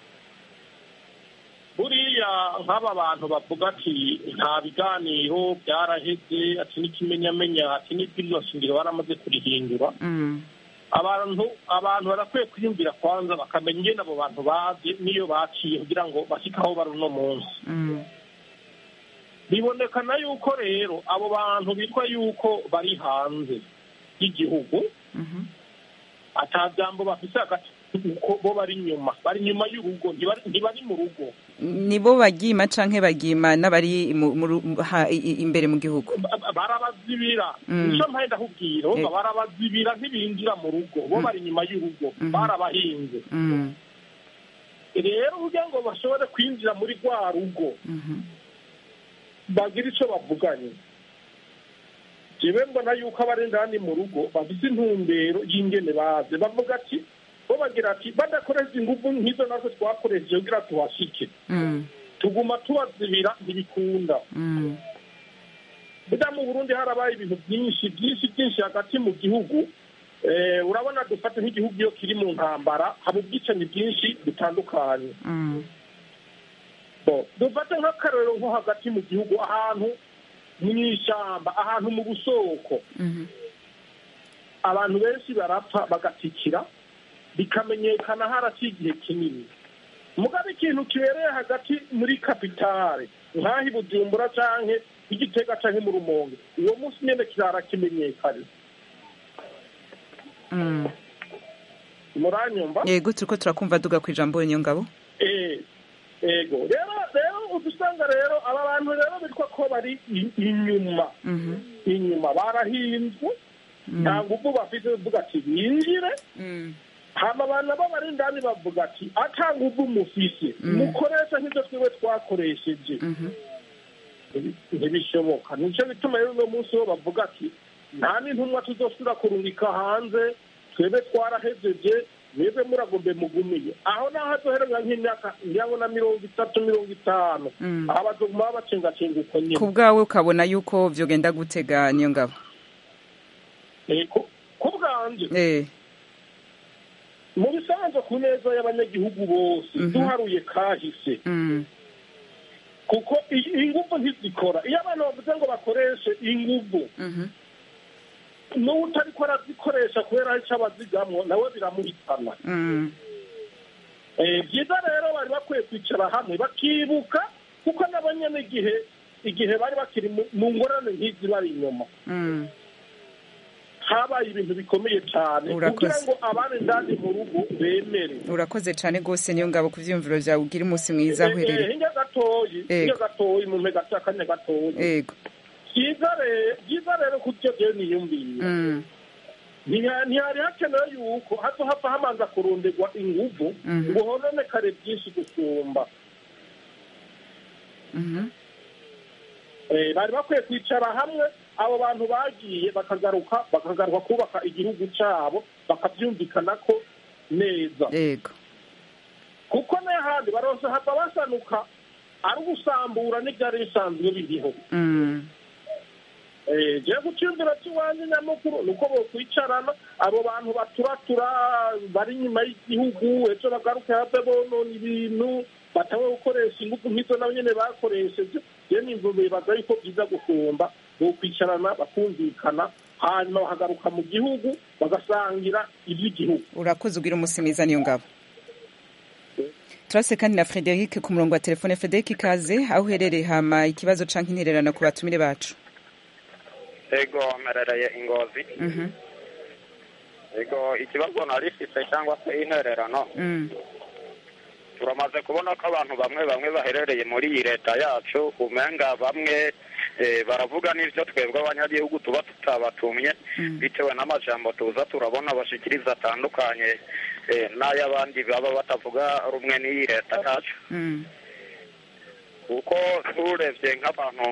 buriya nk'aba bantu bavuga ati nta biganiro byaraheze ati n'ikimenyamenya ati n'ibwirizwa shingiro baramaze kurihindura Mm. abantu abantu barakwiye kwiyumvira kwanza bakamenya ingene abo bantu bazi n'iyo baciye kugira ngo bashyike aho bari uno munsi Mm. bibonekana yuko rero abo bantu bitwa yuko bari hanze y'igihugu Mhm. ata jambo bafise hagati kuko bo bari inyuma bari inyuma y'urugo ntibari ntibari mu rugo nibo bagima canke bagima n'abari mu- mu ru- ha- i- i- imbere mu gihugu Ba- ba- barabazibira Mm. nico mpaye ndakubwira Eh. urumva barabazibira ntibinjira mu rugo bo Mm. bari inyuma y'urugo Mhm. barabahinze Mm. rero kugira ngo bashobore kwinjira muri rwa rugo Mhm. bagira icyo bavuganye jewe mbona yuko abari indani mu rugo bafite intumbero y'ingene baze bavuga ati bo bagira ati badakoresha ingufu nk'izo nazo twakoresheje kugira tuhashike Mm. tuguma tubazibira ntibikunda Mm. burya mu burundi harabaye ibintu byinshi byinshi byinshi hagati mu gihugu Eh, urabona dufate nk'igihugu iyo kiri mu ntambara haba ubwicanyi bwinshi butandukanye Mm. So, dufate nk'akarorero nko hagati mu gihugu ahantu mu ishyamba ahantu mu busoko Mhm. abantu benshi barapfa bagatikira bikamenyekana haraciye igihe kinini mugabe ikintu kibereye hagati muri kapitale nk'aho i bujumbura canke igitega canke mu rumonge uwo munsi nyene kirara kimenyekane Mm. muranyumva yego turiko turakumva duga ku ijambo niyo ngabo Eh, ego rero rero udusanga rero aba bantu rero bitwa ko bari i- inyuma Mhm. inyuma barahinzwe Mm. nta nguvu bafite bavuga ati binjire Mm. hama abantu bo bari indani bavuga ati ata nguvu mufise Mm. mukoresha nk'ibyo twiwe twakoresheje Mhm. ntibishoboka nicyo bituma rero uno munsi bo bavuga ati nta n'intumwa tuzosubira kurungika hanze twebwe twarahejeje mwebwe muragombe mugumiye aho naho hazohereza nk'imyaka ndabona mirongo itatu mirongo itanu Mm. aba bazoguma babacengacenga uko nyine ku bwawe ukabona yuko vyogenda gutega niyo ngabo Eh, ku- ku bwanje eh mu bisanzwe ku neza y'abanyagihugu bose Mhm. duharuye kahise Mm. kuko i- inguvu ntizikora iyo abantu bavuze ngo bakoreshe inguvu Mhm. n'utariko arazikoresha kubera icyo abazigamwo nawe biramuhitana Mm. Eh, byiza rero bari bakwiye kwicara hamwe bakibuka kuko nabo nyene igihe igihe bari bakiri mu- mu ngorane nk'izi bari inyuma Mm. habaye ibintu bikomeye cyane Urakoze. kugira ngo abari indani mu rugo bemere urakoze cane gose niyo ngabo ku vyiyumviro vyawe ugira umunsi mwiza aho Eh, eh, uherereye hirya gatoyi hirya Ego. gatoyi mu mpega akanya gatoyi yego byiza rero byiza rero kutyo byo niyumvira Mm. Ntiha- ntihari hakenewe yuko hazo hapfa hamanza kurundirwa inguvu Mhm. ngo hononekare byinshi gusumba Mhm. Eh, bari bakwiye kwicara hamwe abo bantu bagiye bakagaruka bakagaruka kubaka igihugu cyabo bakabyumvikana ko neza yego kuko n'ahandi barose hava basanuka ari ugusambura n'ibyari bisanzwe biriho Mm. Eh, jewe guciyumvira cy'iwanjye nyamukuru ni uko bokwicarana abo bantu baturatura bari inyuma y'igihugu ejo bagaruke have bonona ibintu batawe gukoresha ingufu nk'izo nabo nyene bakoresheje je nimvu bibaza yuko byiza gusumba bokwicarana bakumvikana hanyuma bahagaruka mu gihugu bagasangira iby'igihugu urakoze ugira umunsi mwiza niyo ngabo turase kandi na frederic ku murongo wa telefone frederic ikaze aho uherereye hama ikibazo canke intererano ku batumire bacu ego mperereye ingozi Mhm. ego ikibazo narifise cyangwa se intererano Mm. turamaze kubona ko abantu bamwe bamwe baherereye muri iyi leta yacu umenga bamwe eh, baravuga n'ivyo twebwe abanyagihugu tuba tutabatumye Mm. bitewe n'amajambo tuza turabona bashikiriza atandukanye eh, n'ay'abandi baba batavuga rumwe n'iyi leta yacu Mm. kuko turebye nk'abantu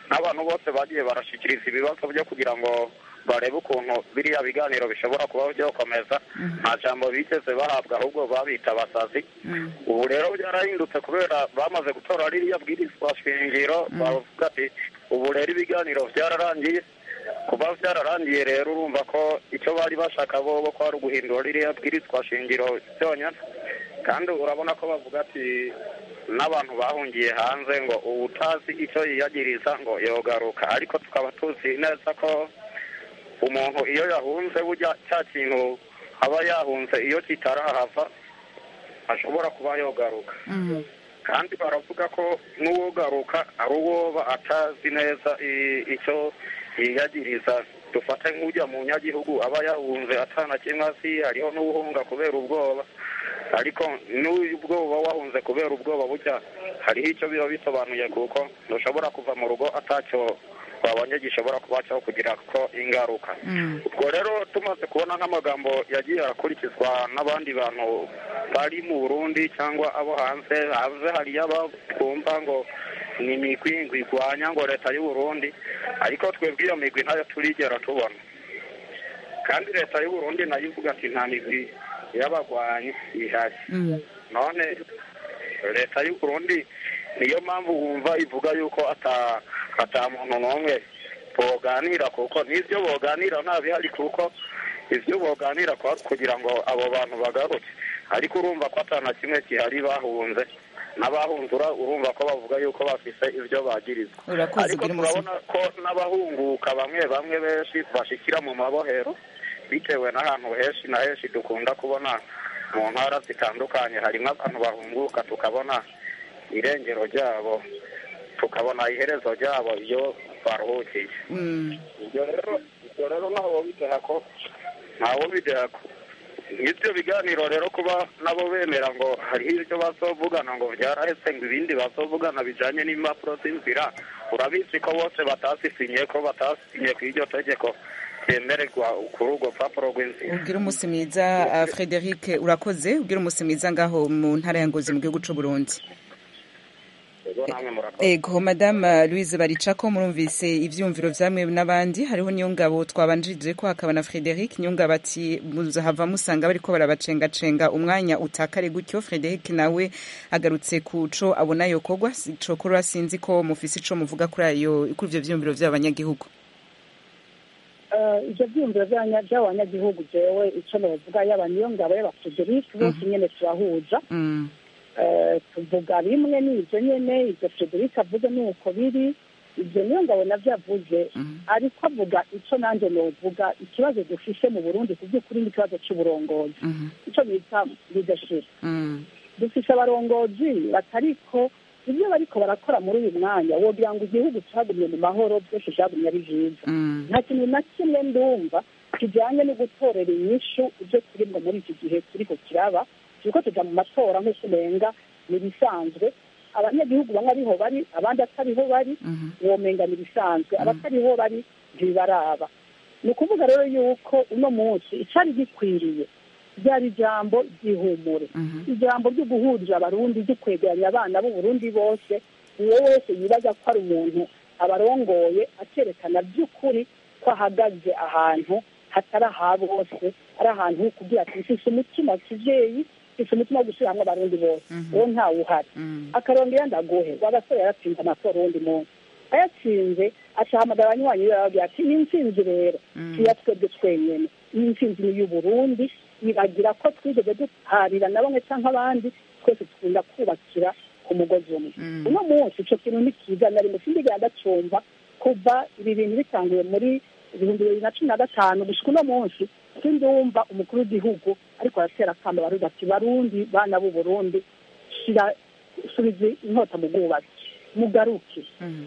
n'abantu bose bagiye barashikiriza ibibazo byo kugira ngo barebe ukuntu biriya biganiro bishobora kuba byokomeza nta jambo bigeze bahabwa ahubwo babita abasazi ubu rero byarahindutse kubera bamaze gutora ririya bwirizwa shingiro bavuga ati ubu rero ibiganiro byararangiye kuba byararangiye rero urumva ko icyo bari bashaka bo ko ari uguhindura ririya bwirizwa shingiro byonyine kandi urabona ko bavuga ati n'abantu bahungiye hanze ngo utazi icyo yiyagiriza ngo yogaruka ariko tukaba tuzi neza ko umuntu iyo yahunze burya cya kintu aba yahunze iyo kitarahava ashobora kuba yogaruka kandi baravuga ko n'uwogaruka ari uwoba atazi neza icyo yiyagiriza dufate nk'ujya mu nyagihugu aba yahunze atana kimwe azi hariho n'uwuhunga kubera ubwoba ariko n'ubwoba wahunze kubera ubwoba burya hariho icyo biba bisobanuye kuko ntushobora kuva mu rugo atacyo twabonye gishobora kuba cyo kugira ko ingaruka ubwo rero tumaze kubona nk'amagambo yagiye akurikizwa n'abandi bantu bari mu burundi cyangwa abo hanze hanze hariyo abumva ngo ni imigwi ngo igwanya ngo leta y'u Burundi ariko twebwe iyo migwi ntayo turigera tubona kandi leta y'u Burundi nayo ivuga ati nta migwi y'abagwanyi ihari none leta y'u Burundi niyo mpamvu wumva ivuga yuko ata ata muntu n'umwe boganira kuko n'ibyo boganira nta bihari kuko ibyo boganira kugira ngo abo bantu bagaruke ariko urumva ko atana kimwe gihari bahunze n'abahunzura urumva ko bavuga yuko bafise ibyo bagirizwa ariko turabona ko n'abahunguka bamwe bamwe benshi bashikira mu mabohero bitewe n'ahantu henshi na henshi dukunda kubona mu ntara zitandukanye harimo abantu bahunguka tukabona irengero ryabo tukabona iherezo ryabo iyo baruhukiye ibyo rero ibyo rero ntaho bideha ko ntawo bideha ko ibyo biganiro rero kuba nabo bemera ngo hariho ibyo bazovugana ngo byarahetse ngo ibindi bazovugana bijyanye n'impapuro z'inzira urabizi ko bose batasisinye ko batasisinye ku iryo tegeko ryemererwa kuri urwo rupapuro rw'inzira ubwira umunsi mwiza frederic urakoze ubwira umunsi mwiza ngaho mu ntara ya ngozi mu gihugu cy'u burundi ego madame louise baricako murumvise ivyumviro vyamwe n'abandi hariho niyo ngabo twabanjirije ko hakaba na frederic niyo ngabo ati muzahava musanga bariko barabacengacenga umwanya utakare gutyo frederic nawe agarutse ku co abona yokorwa cokora sinzi ko mufise ico muvuga kuri ayo kuri ivyo vyumviro vy'abanyagihugu ivyo vyumviro vy'abanyagihugu jewe ico novuga yaba niyo ngabo y'aba frederic bose nyene turahuza tuvuga bimwe n'ibyo nyine ibyo frederic avuze ni uko biri ibyo niyo ngabo nabyo avuze ariko avuga icyo nanjye novuga ikibazo dufise mu burundi ku by'ukuri ni ikibazo cy'uburongozi icyo bita leadership dufise abarongozi batariko ibyo bariko barakora muri uyu mwanya wogira ngo igihugu cyagumye mu mahoro byose byagumye ari byiza nta kintu na kimwe ndumva kijyanye no gutorera inyishu ibyo turimo muri iki gihe turiko kiraba turiko tuja mu matora nk'uko umenga ni ibisanzwe abanyagihugu bamwe ariho bari abandi atariho bari womenga ni ibisanzwe abatariho bari ntibibaraba ni ukuvuga rero yuko uno munsi icari gikwiriye ryari ijambo ry'ihumure ijambo ryo guhurira abarundi ryo kwegeranya abana b'uburundi bose uwo wese yibaza ko ari umuntu abarongoye akerekana by'ukuri ko ahagaze ahantu hatari aha bose ari ahantu kugira ati mfise umutima kivyeyi mfise umutima wo gushyira hamwe abarundi bose uwo ntawe uhari akarongera ndaguhe wagasore yaratsinze amatora uwundi munsi ayatsinze acahamagara abanywanyi be bababwira ati iyi ntsinzi rero iya twebwe twenyene iyi ntsinzi ni iy'uburundi bibagira ko twigeze duharira na bamwe cyangwa abandi twese tukunda kubakira ku mugozi umwe uno munsi ico kintu ni kiza na rimwe sindigera ndacumva kuva ibi bintu bitanguye muri ibihumbi bibiri na cumi na gatanu gushika uno munsi sindumva umukuru w'igihugu ariko aratera akamba barundi ati barundi bana b'u burundi shira subiza inkota mu bwubatsi mugaruke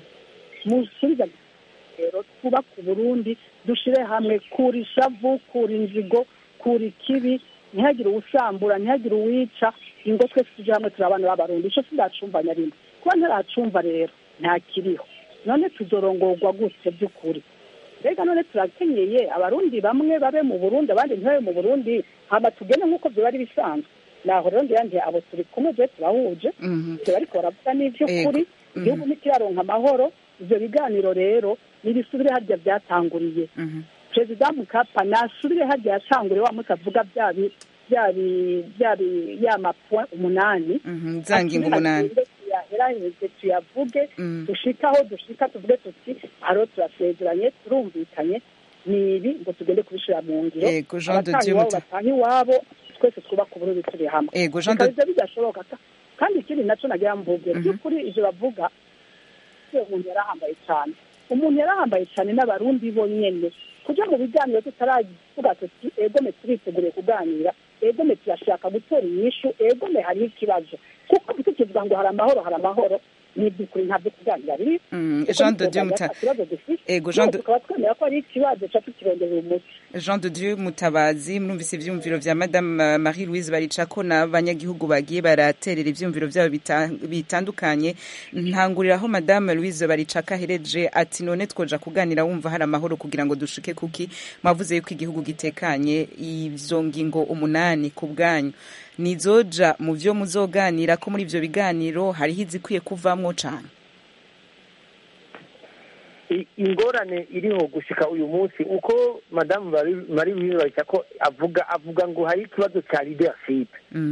musubiza rero twubake uburundi dushire hamwe kura ishavu kura inzigo kura ikibi ntihagire uwusambura ntihagire uwica ingo twese tuje hamwe turi abana b'abarundi ico sindacumva na rimwe kuba ntaracumva rero ntakiriho none tuzorongorwa gutse by'ukuri mbega none turakenyeye abarundi bamwe babe mu burundi abandi ntibabe mu burundi hama tugende nk'uko vyoba ari bisanzwe naho rero ndiyandiye abo turi kumwe je turahuje ivyo bariko baravuga n'ivy'ukuri igihugu ntikiraronka amahoro ivyo biganiro rero nibisubire harya vyatanguriye perezida mukapa nasubire harya yatanguriye wa munsi avuga bya bi- bya bi- bya bi- ya mapwa umunani za ngingo umunani. Agende tuyaheraheze tuyavuge Mm. dushike aho dushika tuvuge tuti aro turasezeranye turumvikanye ni ibi ngo tugende kubishira mu ngiro Yego, Jean de Abataha Dieu iwabo Muta- bataha iwabo twese twubaka uburundi turi hamwe Yego, Jean de- bikaba ivyo bidashoboka ka- kandi ikindi naco nagira mvuge by'ukuri ivyo bavuga iyo umuntu yarahambaye cyane umuntu yarahambaye cyane n'abarundi bonyene kuja mu biganiro tutaravuga tuti egome turiteguriye kuganira egome turashaka gutora inyishu egome hariho ikibazo kuko tukivuga ngo hari amahoro hari amahoro ni iby'ukuri ntabyo kuganira biri Mm, kuko Jean de ntitwoganira Dieu Muta- nta kibazo dufite Ego, Jean de- tukaba twemera ko hari ikibazo ca tukironderera umuti Jean de Dieu Mutabazi murumvise ivyumviro vya Madame uh, Marie Louise Baricako n'abanyagihugu bagiye baraterera ivyumviro vyabo bita- bitandukanye ntanguriraho Madame Louise Baricako ahereje ati none twoja kuganira wumva hari amahoro kugira ngo dushike kuki mwavuze yuko igihugu gitekanye ivyo ngingo umunani ku bwanyu nizoja mu vyo muzoganira ko muri ivyo biganiro hariho izikwiye kuvamwo cane I- ingorane iriho gushika uyu munsi uko madamu Mari- marie louise baricako avuga avuga ngo hari ikibazo cya leadership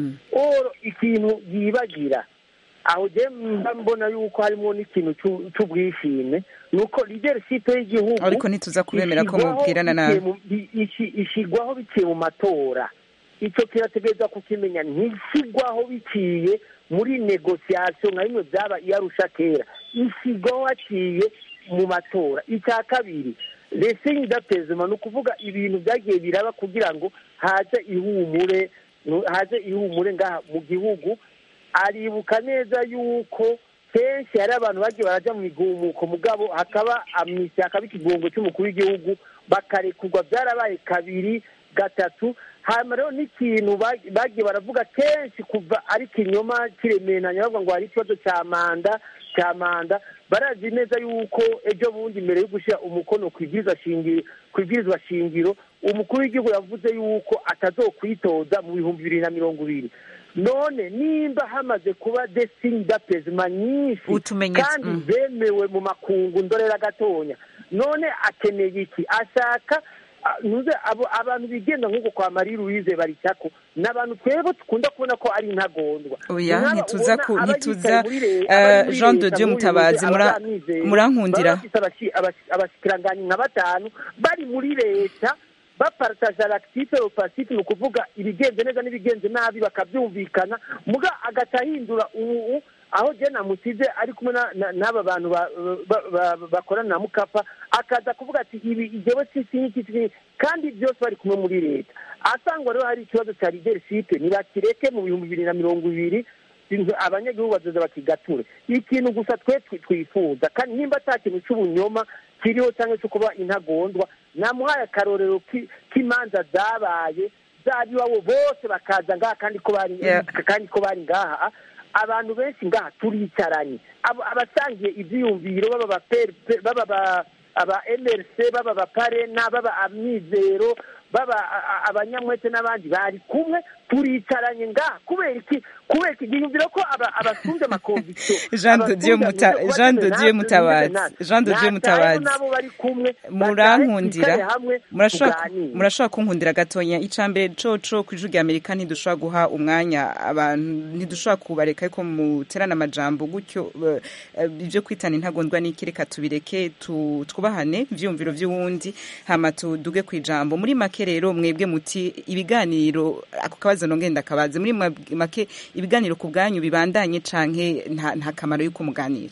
oro ikintu yibagira aho je mba mbona yuko harimo n'ikintu c'u- c'ubwishime ni uko leadership y'igihugu ariko ntituza kubemera ko ishigwaho mubwirana nabi biciye mu- bi- ishi- ishigwaho biciye mu matora icyo kirategereza kukimenya ntishyigwaho biciye muri negosiyasiyo nka bimwe byaba iyarusha kera ishigwaho haciye mu matora icya kabiri resingi dapezima ni ukuvuga ibintu byagiye biraba kugira ngo haze ihumure haze ihumure ngaha mu gihugu aribuka neza yuko kenshi hari abantu bagiye barajya mu migumuko mugabo hakaba amnisiti hakaba ikigongo cy'umukuru w'igihugu bakarekurwa byarabaye kabiri gatatu hanyuma rero n'ikintu ba- bagiye baravuga kenshi kuva ari kinyoma kiremeranya bavuga ngo hari ikibazo cya manda cya manda barazi neza yuko ejo bundi mbere yo gushyira umukono ku ibwirizwa shingiro ku ibwirizwa shingiro umukuru w'igihugu yavuze yuko atazokwitoza mu bihumbi bibiri na mirongo ibiri none nimba hamaze kuba desini dapezima nyinshi Utumenyetso, kandi mm. zemewe mu makungu ndorera gatonya none akeneye iki ashaka a- ntuze abo abantu bigenda nk'uko kwa marie louise baricako ni abantu twebwe dukunda kubona ko ari intagondwa oya Nk'aba ntituza ubona ku aba ntituza yicaye muri le- eh, aba muri Jean de leta Dieu nk'uyu Mutabazi aba mura- bamwizeye, murankundira baba bafise abashi- abashi- abashikiranganyi nka batanu bari muri leta bapartaje l'actif opacite ni ukuvuga ibigenze neza n'ibigenze nabi bakabyumvikana muga agaca ahindura ubu aho je namusize ari kumwe na- na- n'aba bantu ba- ba- ba- bakorana na mukapa akaza kuvuga ati ibi ijewe sisi iki kandi byose bari kumwe muri leta asangwa rero hari ikibazo cya leadership ntibakireke mu bihumbi bibiri na mirongo ibiri inzu- abanyagihugu bazoza bakigature ikintu gusa twe twi- twifuza kandi nimba ata kintu cy'ubunyoma kiriho cyangwa cyo kuba intagondwa namuhaye akarorero ki- k'imanza zabaye z'abiwabo bose bakaza ngaha kandi ko bari Yeah. kandi ko bari ngaha abantu benshi ngaha turicaranye Abo- abasangiye ibyiyumviro baba ba PRP, baba ba- aba mrc baba abaparena baba amizero baba a- a- abanyamwete n'abandi bari kumwe turicaranye ngaha kubera iki kubera iki gihindura ko aba- abasunze amakonvisiyo Jean de Dieu Muta- Jean de Dieu Mutabazi Jean de Dieu Mutabazi nabo bari kumwe murankundira bicare hamwe murashobora tuganire. murashobora kunkundira gatonya icambere coco ku ijwi rya amerika ntidushobora guha umwanya abantu ntidushobora kubareka ariko muterana amajambo gutyo eh, eh, ibyo kwitana intagondwa n'iki reka tubireke tu- twubahane ivyumviro vy'uwundi hama tuduge ku ijambo muri make rero mwebwe muti ibiganiro ako kabazo nongenda kabaze muri mwa- make ibiganiro ku bwanyu bibandanye canke nta nta kamaro yuko muganira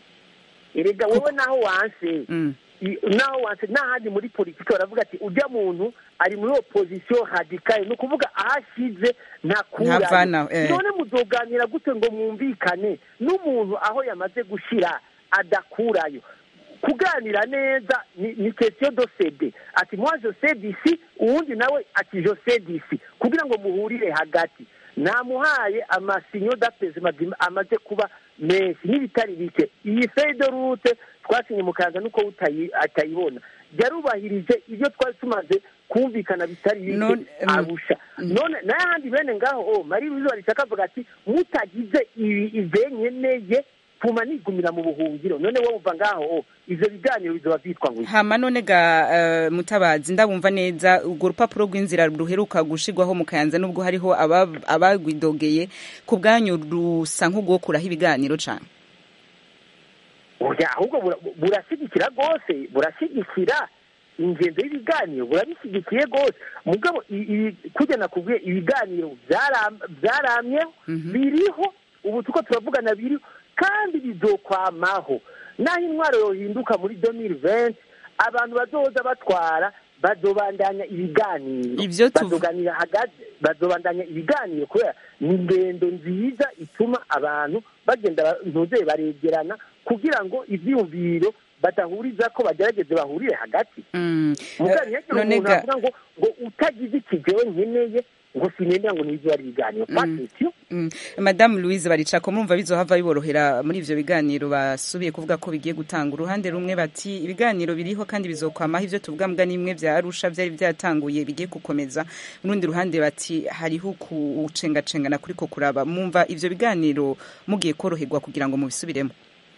erega wowe naho wanse Mm. i- naho wanse n'ahandi muri politiki baravuga ati ujya muntu ari muri opozisiyo radikale ni ukuvuga aho ashyize ntakurayo Ntavanaho, eh. none muzoganira gute ngo mwumvikane n'umuntu aho yamaze gushyira adakurayo kuganira neza ni, ni question do cede ati moi je cede ici uwundi nawe ati je cede ici kugira ngo muhurire hagati namuhaye amasinyo d'apesement amaze kuba menshi n'ibitari bike iyi feuille de route twasinye mu kaza nuko utayi- atayibona yarubahirije ibyo twari tumaze kumvikana bitari bike None, mm, arusha none n'ayandi bene ngaho o marie louise barishaka avuga ati mutagize ibi ivenyeneye pfuma nigumira mu buhungiro none wowe uva ngaho ivyo biganiro bizoba vyitwa ngo iki? hama none ga eh, mutabazi ndabumva neza urwo rupapuro rw'inzira ruheruka gushirwaho mu kayanza nubwo hariho aba- abagwidogeye ku bwanyu rusa nk'ugukuraho ibiganiro cane oya ahubwo bura- burashyigikira rwose burashyigikira ingendo y'ibiganiro burabishyigikiye rwose mugabo i- i- kujya nakubwiye ibiganiro byaram- byaramyeho biriho ubu tuko turavugana biriho kandi bizokwamaho naho intwaro yohinduka muri domiri venti abantu bazoza batwara bazobandanya ibiganiro Ivyo tuv- bazoganira hagati bazobandanya ibiganiro kubera ni ingendo nziza ituma abantu bagenda ba- ntuzeye baregerana kugira ngo ivyiyumviro badahuriza ko bagerageze bahurire hagati Mm. mugani Eh, yagira none umuntu ga- avuga ngo ngo utagize ikigewe nkeneye ngo sinendera ngo nizo ari ibiganiro fatityo Mm. madamu louise baricako murumva bizohava biborohera muri ivyo biganiro basubiye kuvuga ko bigiye gutanga uruhande rumwe bati ibiganiro biriho kandi bizokwamaho ivyo tuvuga mbwa n'imwe vya arusha vyari vyatanguye bigiye gukomeza urundi ruhande bati hariho kucengacengana kuriko kuraba mumva ivyo biganiro mugiye koroherwa kugira ngo mubisubiremo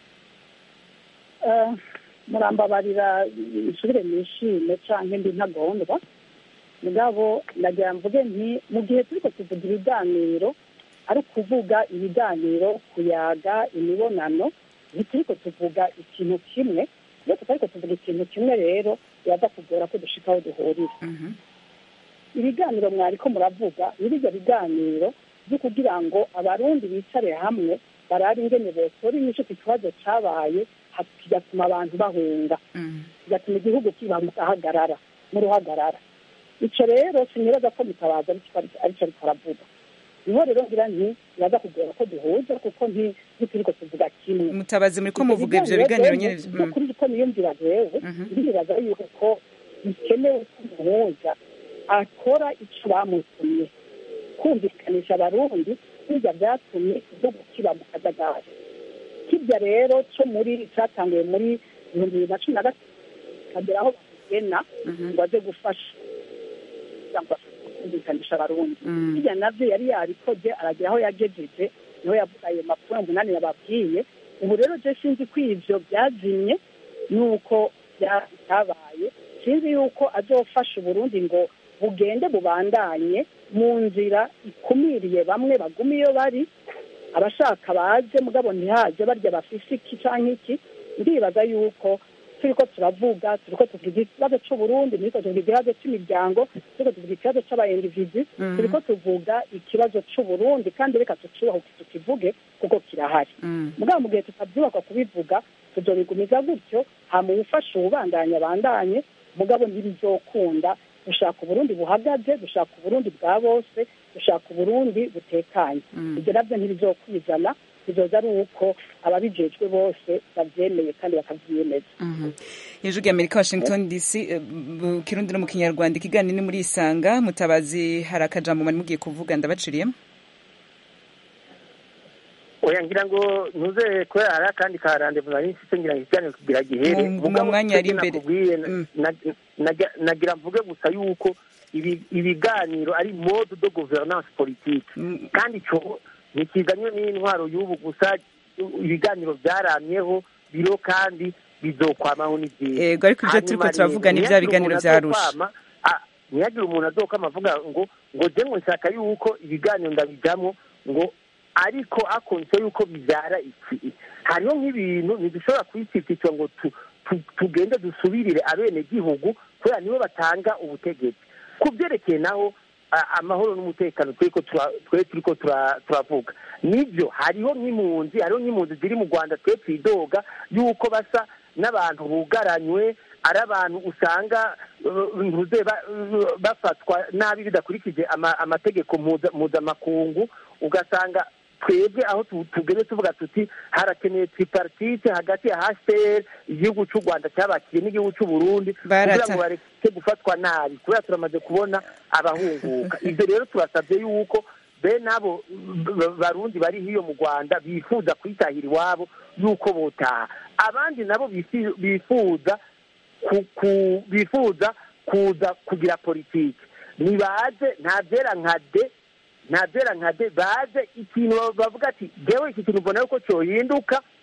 Eh, murambabarira nsubire nishime canke ndi ntagondwa mugabo nagira mvuge nti mu gihe turiko tuvuga ibiganiro ari ukuvuga ibiganiro kuyaga imibonano ntituriko tuvuga ikintu kimwe iyo tutariko tuvuga ikintu kimwe rero biraza kugora ko dushika aho duhurira ibiganiro mwariko muravuga ni birya biganiro byo kugira ngo abarundi bicare hamwe barabe ingene botora inyishu ku kibazo cabaye ha- kigatuma abantu bahunga kigatuma igihugu kiba mu gahagarara mu ruhagarara ico rero sinibaza ko mutabaza arico arico ariko aravuga niho rero ngira nti biraza kugora ko duhuza kuko nti- ntituriko tuvuga kimwe mutabazi muriko muvuga ivyo biganiro nyene byo kuri ko niyumvira jewe ndibaza yuko bikenewe ko umuhuza akora ico bamutumye kumvikanisha abarundi birya vyatumye igihugu kiba mu kajagari kirya rero co muri catanguye muri ibihumbi bibiri na cumi na gatatu kagera aho bagena ngo aze gufasha kugira ngo ashobore kumvikanisha abarundi hirya navyo yari yarikoze aragira aho yagejeje niho yavuga ayo makuru umunani yababwiye ubu rero je sinzi ko ivyo byazimye nuko byabaye sinzi yuko azofasha uburundi ngo bugende bubandanye mu nzira ikumiriye bamwe baguma iyo bari abashaka baze mugabo ntihaje barya bafise iki canke iki ndibaza yuko turiko turavuga turiko tuvuga ikibazo c'uburundi turiko tuvuga ikibazo c'imiryango turiko tuvuga ikibazo c'abayendivizi Mhm. turiko tuvuga ikibazo c'uburundi kandi reka tucubaho tukivuge kuko kirahari mugabo mu gihe tutabyubaka kubivuga tuzobigumiza gutyo hama uwufasha uwubandanya abandanye mugabo ntibizokunda dushaka uburundi buhagaze dushaka uburundi bwa bose dushaka uburundi butekanye ibyo nabyo ntibizokwizana bizoza ari uko ababijejwe bose bavyemeye kandi bakavyiyemeza hejuru y'amerika washington dc eh, mu kirundi no mu kinyarwanda ikiganiro ni muri isanga mutabazi hari akajambo mwari mugiye kuvuga ndabaciriyemo oya ngira ngo ntuze kubera hari akandi karande nari mfite ngira ngo ikiganiro kigira gihere Mu- mu Mugabo mwanya ari icyo imbere. nakubwiye, na- na- nagira- nagira mvuge gusa yuko ibi- ibiganiro ari mode de gouvernance politique kandi ico ntikizanywe n'intwaro y'ubu gusa ibiganiro byaramyeho biro kandi bizokwamaho ni byiza Yego, ariko ibyo turiko Hanyuma turavuga rero, ni vya ntihagire biganiro umuntu vya Arusha. azokwama, ah, ntihagire umuntu azokama avuga ngo ngo je ngo nshaka yuko ibiganiro ndabijamwo ngo ariko akonse yuko bibyara iki hariho nk'ibintu ntidushobora kubicikicwa ngo tu- tu- tugende dusubirire abenegihugu kubera nibo batanga ubutegetsi ku byerekeye naho a- amahoro n'umutekano turiko tura- twe turiko tura- turavuga nibyo hariho nk'impunzi hariho nk'impunzi ziri mu rwanda twe twidoga yuko basa n'abantu bugaranywe ari abantu usanga uh, ntuze ba- uh, bafatwa nabi bidakurikije ama- amategeko mpuza- mpuzamakungu ugasanga twebwe aho tu- tugeze tuvuga tuti harakeneye tripartite hagati ya hcr igihugu cy'u rwanda cyabakiriye n'igihugu cy'u burundi kugira Barata- ngo bareke gufatwa nabi kubera turamaze kubona abahunguka ibyo rero turasabye yuko bene abo b- barundi bari hiyo mu rwanda bifuza kwitahira iwabo yuko botaha abandi nabo bifi- bifuza ku- ku- bifuza kuza kugira politiki nibaze nta byera nka de nta byera nka de baze ikintu bavuga ati jewe iki kintu mbona yuko cyohinduka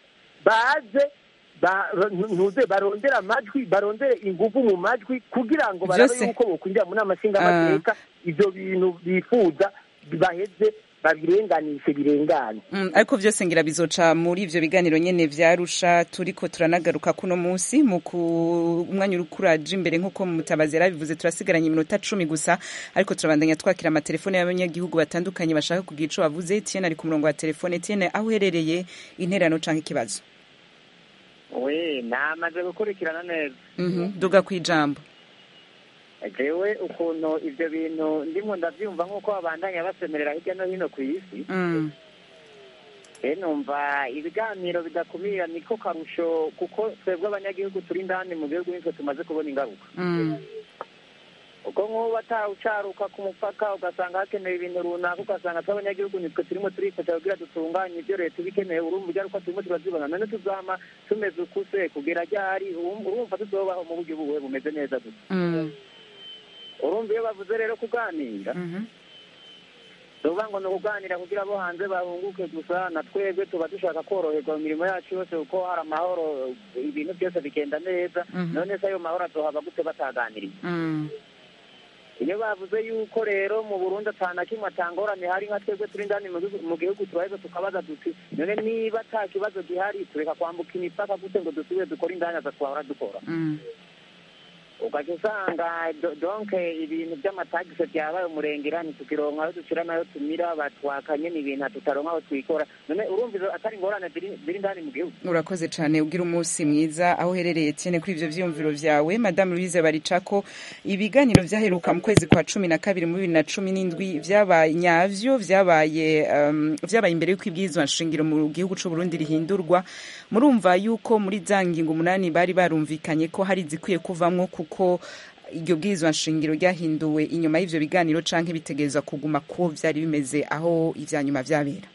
baze ba- ba- ntuze barondere amajwi barondere ingufu mu majwi kugira ngo barabe Byose- yuko bokwinjira mu nama nshingamateka ivyo bintu bifuza baheze babirenganishe birengane Mm, ariko vyose ngira bizoca muri ivyo biganiro nyene vyarusha turiko turanagaruka kuno musi mu ku- umwanya uri kuraje imbere nk'uko mutabazi yarabivuze turasigaranye iminota cumi gusa ariko turabandanya twakira amatelefone y'abanyagihugu batandukanye bashaka kugira ico bavuze Etienne ari ku murongo wa telefone Etienne aho uherereye interano canke ikibazo we namaze gukurikirana neza Mhm, duga kwijambo jewe ukuntu ivyo bintu ndimo ndavyumva nk'uko babandanya basemerera hirya no hino ku isi Mm, e numva ibiganiro bidakumira niko karusho kuko twebwe abanyagihugu turi indani mu gihugu nitwe tumaze kubona ingaruka mm, ubwo nk'ubu batawucaruka ku mupaka ugasanga hakenewe ibintu runaka ugasanga tw'abanyagihugu nitwe turimo turifasha kugira dutunganye ibyo leta iba ikeneye urumva ingaruka turimo turazibona none tuzama tumeze ukuse kugera ryari urumva urumva tuzobaho mu buryo buwe bumeze neza gusa mm, urumva iyo bavuze rero kuganira mhm, tuvuga ngo ni ukuganira kugira abo hanze bahunguke gusa na twebwe tuba dushaka koroherwa mu mirimo yacu yose kuko hari amahoro ibintu byose bigenda neza Mhm. none se ayo mahoro azohava gute bataganiriye mm, iyo bavuze yuko rero mu burundi atana kimwe atangorane hari nka twebwe turi indani mu gihugu- mu gihugu turaheza tukabaza duti none niba ata kibazo gihari tureka kwambuka imipaka gute ngo dusubire dukore indani aza twahora dukora mm. ugaca usanga do- donc ibintu by'amatagisi byabaye umurengera ntitukironka aho dushira nayo tumira batwakanye ni ibintu tutaronka aho twikora none urumva izo atari ingorane ziri ziri indani mu gihugu urakoze cyane ugira umunsi mwiza aho uherereye Etienne kuri ivyo vyiyumviro vyawe madame louise baricako ibiganiro vyaheruka mu kwezi kwa cumi na kabiri muri bibiri na cumi n'indwi vyabaye nyavyo vyabaye um, vyabaye imbere y'uko ibwirizwa nshingiro mu gihugu c'u Burundi rihindurwa murumva yuko muri za ngingo umunani bari barumvikanye ko hari zikwiye kuvamwo kuko iryo bwirizwa nshingiro ryahinduwe inyuma y'ivyo biganiro canke bitegerezwa kuguma ko vyari bimeze aho ivya nyuma vyabera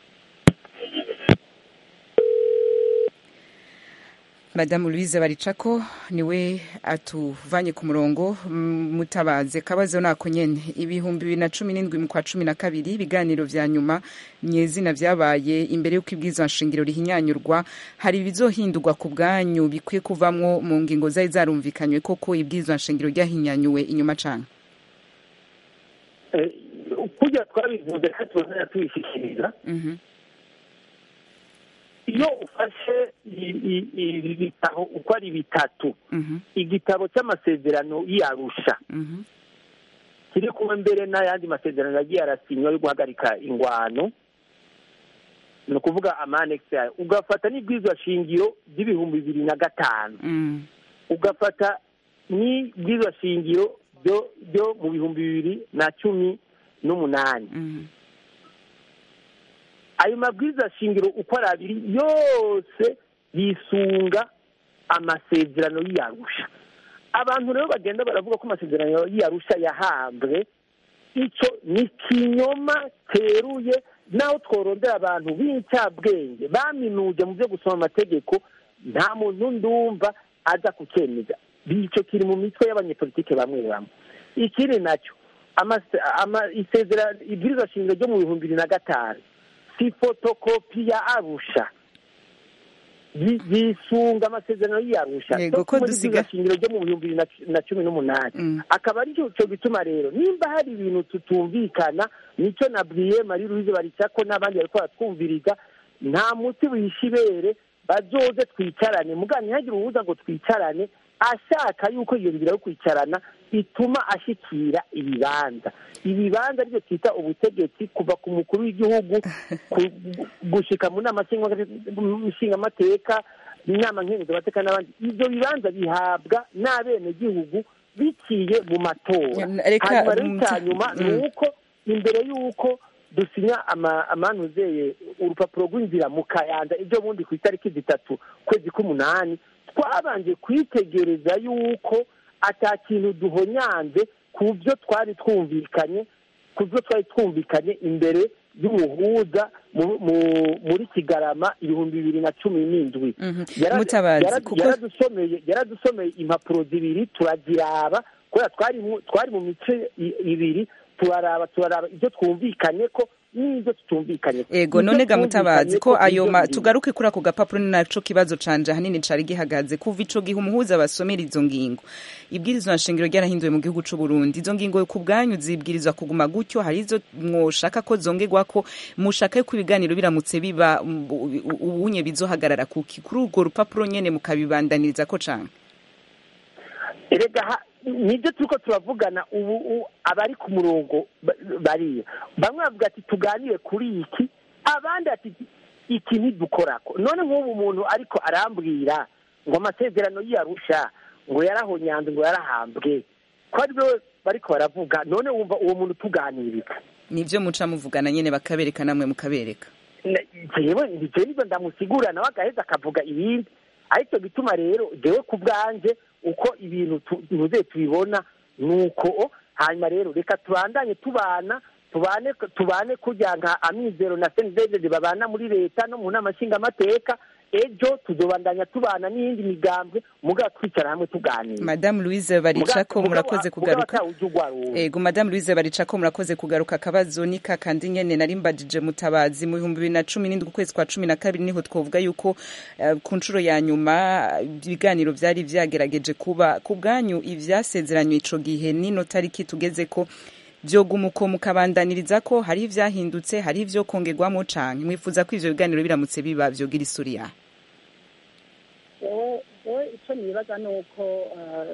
madamu louise baricako niwe atuvanye ku murongo mm, mutabaze kabazo nako nyene ibihumbi bibiri na cumi n'indwi mu kwa cumi na kabiri ibiganiro vya nyuma nyezina vyabaye imbere y'uko ibwirizwa nshingiro rihinyanyurwa hari ibizohindurwa ku bwanyu bikwiye kuvamwo mu ngingo zari zarumvikanywe koko ibwirizwa nshingiro ryahinyanyuwe inyuma cane Eh, kurya twabivuze kandi tubona tubishikiriza Mhm, iyo ufashe i- i- ibi bitabo uko ari bitatu mhm, igitabo cy'amasezerano y'arusha mhm, kiri kumwe mbere n'ayandi masezerano yagiye arasinywa yo guhagarika ingwano ni ukuvuga amanekisi yayo ugafata n'ibwirizwa shingiro ry'ibihumbi bibiri na gatanu mm, ugafata n'ibwirizwa shingiro byo byo mu bihumbi bibiri na cumi n'umunani mhm, ayo mabwiriza shingiro uko ari abiri yose yisunga amasezerano y'iyarusha abantu rero bagenda baravuga ko amasezerano y'iyarusha yahambwe icyo ni kinyoma teruye naho tworondera abantu b'incabwenge baminuje mu byo gusoma amategeko nta muntu ndumva aza kucyemeza icyo kiri mu mitwe y'abanyepolitike bamwe bamwe ikindi nacyo amase- ama- isezerano ibwirizwa shingiro ryo mu bihumbi bibiri na gatanu si fotokopi ya arusha Yi- yisunga amasezerano y'iyarusha Yego, so ko muri dusiga- bwirizwa shingiro ryo mu bihumbi bibiri na cu- na cumi n'umunani akaba ari cyo cyo gituma rero nimba hari ibintu tutumvikana nicyo nabwiye marie louise baricako n'abandi bariko baratwumviriza nta muti wihisha ibere bazoze twicarane muga ntihagire uwuza ngo twicarane ashaka yuko iyo nzira yo kwicarana ituma ashikira ibibanza ibibanza aribyo twita ubutegetsi kuva ku mukuru w'igihugu ku- gushika mu nama nshingamateka inama nkenguzamateka n'abandi ibyo bibanza bihabwa n'abenegihugu biciye mu matora Reka, hanyuma rero mm, icya nyuma ni mm. uko imbere y'uko dusinya ama- amanuzeye urupapuro rw'inzira mu kayanza ibyo bundi ku itariki zitatu kwezi k'umunani twabanje kwitegereza yuko ata kintu duhonyanze ku byo twari twumvikanye ku byo twari twumvikanye imbere y'umuhuza mu- mu- muri kigarama ibihumbi bibiri na cumi n'indwi Yara- Mutabazi, yara- kuko- yaradusomeye yaradusomeye impapuro zibiri turaziraba kubera twari mu- twari mu mice i- ibiri turaraba turaraba ibyo twumvikanye ko n'ibyo tutumvikanye ego none ga mutabazi ko ayo ma tugaruke kuri ako gapapuro ni naco kibazo canje ahanini cari gihagaze kuva ico gihe umuhuza basomera izo ngingo ibwirizwa nshingiro ryarahinduwe mu gihugu c'u Burundi izo ngingo ku bwanyu zibwirizwa kuguma gutyo hari izo mwoshaka ko zongerwako mushaka ko ibiganiro biramutse biba ubunye bizohagarara kuki kuri urwo rupapuro nyene mukabibandaniriza ko cane erega nibyo turiko turavugana ubu abari ku murongo bariyo bamwe bavuga ati tuganire kuri iki abandi ati iki ntidukorako none nk'ubu umuntu ariko arambwira ngo amasezerano y'iyarusha ngo yarahonyanze ngo yarahambwe ko ari byo bariko baravuga none wumva uwo muntu tuganiriza nivyo muca muvugana nyene bakabereka namwe mukabereka jewe jewe nivyo ndamusigura nawe agaheza akavuga ibindi aricyo gituma rero jewe ku bwanje uko ibintu tuze tubibona ni uko hanyuma rero reka tubandanye tubana tubane tubane kujya nka amizero na senidezede babana muri leta no mu nama nshingamateka ejo tuzobandanya tubana n'iyindi migambwe mugabo twicara hamwe tuganira madamu louise baricako murakoze kugaruka ego madamu louise baricako murakoze kugaruka akabazo ni kakandi nyene nari mbajije mutabazi mu bihumbi bibiri na cumi n'indwi ukwezi kwa cumi na kabiri niho twovuga yuko uh, ku nshuro ya nyuma ibiganiro vyari vyagerageje kuba ku bwanyu ivyasezeranywe ico gihe nino tariki tugeze ko vyoguma uko mukabandaniriza ko hari ivyahindutse hari ivyo kongerwamo canke mwifuza ko ivyo biganiro biramutse biba vyogira isuri yahe wowe icyo nibaza ni uko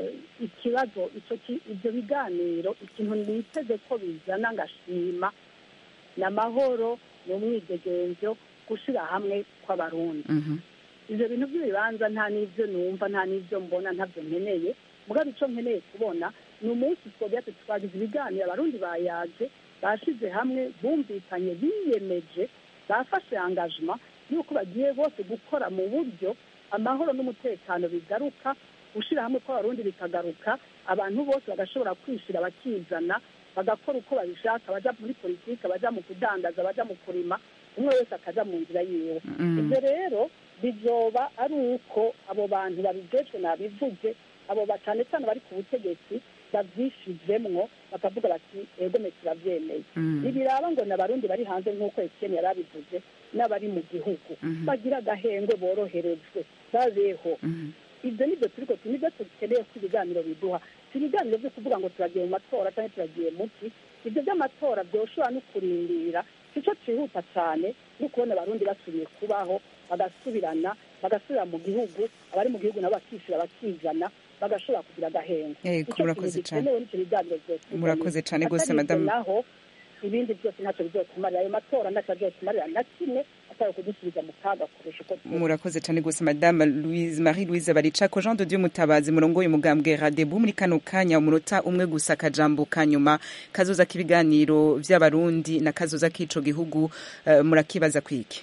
ikibazo ibyo biganiro ikintu niteze ko bizana ngashima ni amahoro ni umwidegenzo gushyira hamwe kw'abarundi ibyo bintu by'ibibanza nta n'ibyo numva nta n'ibyo mbona ntabyo nkeneye mugabo icyo nkeneye kubona ni umunsi twogera twagize ibiganiro abarundi bayaje bashyize hamwe bumvikanye biyemeje bafashe angajima y'uko bagiye bose gukora mu buryo amahoro n'umutekano bigaruka gushyira hamwe kw'abarundi bikagaruka abantu bose bagashobora kwishyira bakizana bagakora uko babishaka bajya muri politiki bajya mu kudandaza bajya mu kurima umwe wese akajya mu nzira yiwe ibyo rero bizoba ari uko abo bantu babijejwe nabivuge abo cyane cyane bari ku butegetsi babyishizemwo bakavuga bati egome turabyemeye ntibiraba ngo ni abarundi bari hanze nk'uko ekeni yari abivuze n'abari mu gihugu bagira agahengwe boroherejwe babeho ibyo nibyo turiko nibyo dukeneye ko ibiganiro biduha si ibiganiro byo kuvuga ngo turagiye mu matora cyangwa turagiye muki ibyo by'amatora byoshobora no kurindira icyo cyihuta cyane no kubona abarundi basubiye kubaho bagasubirana bagasubira mu gihugu abari mu gihugu nabo bakishyura bakizana bagashobora kugira agahengo murakoze cyane murakoze cyane rwose madamu naho ibindi byose ntacyo bizotumarira ayo matora ntacyo azotumarira na kimwe atari kudusubiza mu kaga kurusha uko murakoze cyane rwose madame louise marie louise baricako jean de dieu mutabazi murongo umugambwe radebu muri kano kanya umunota umwe gusa akajambo ka nyuma kazoza k'ibiganiro vy'abarundi na kazoza k'ico gihugu uh, murakibaza kwiki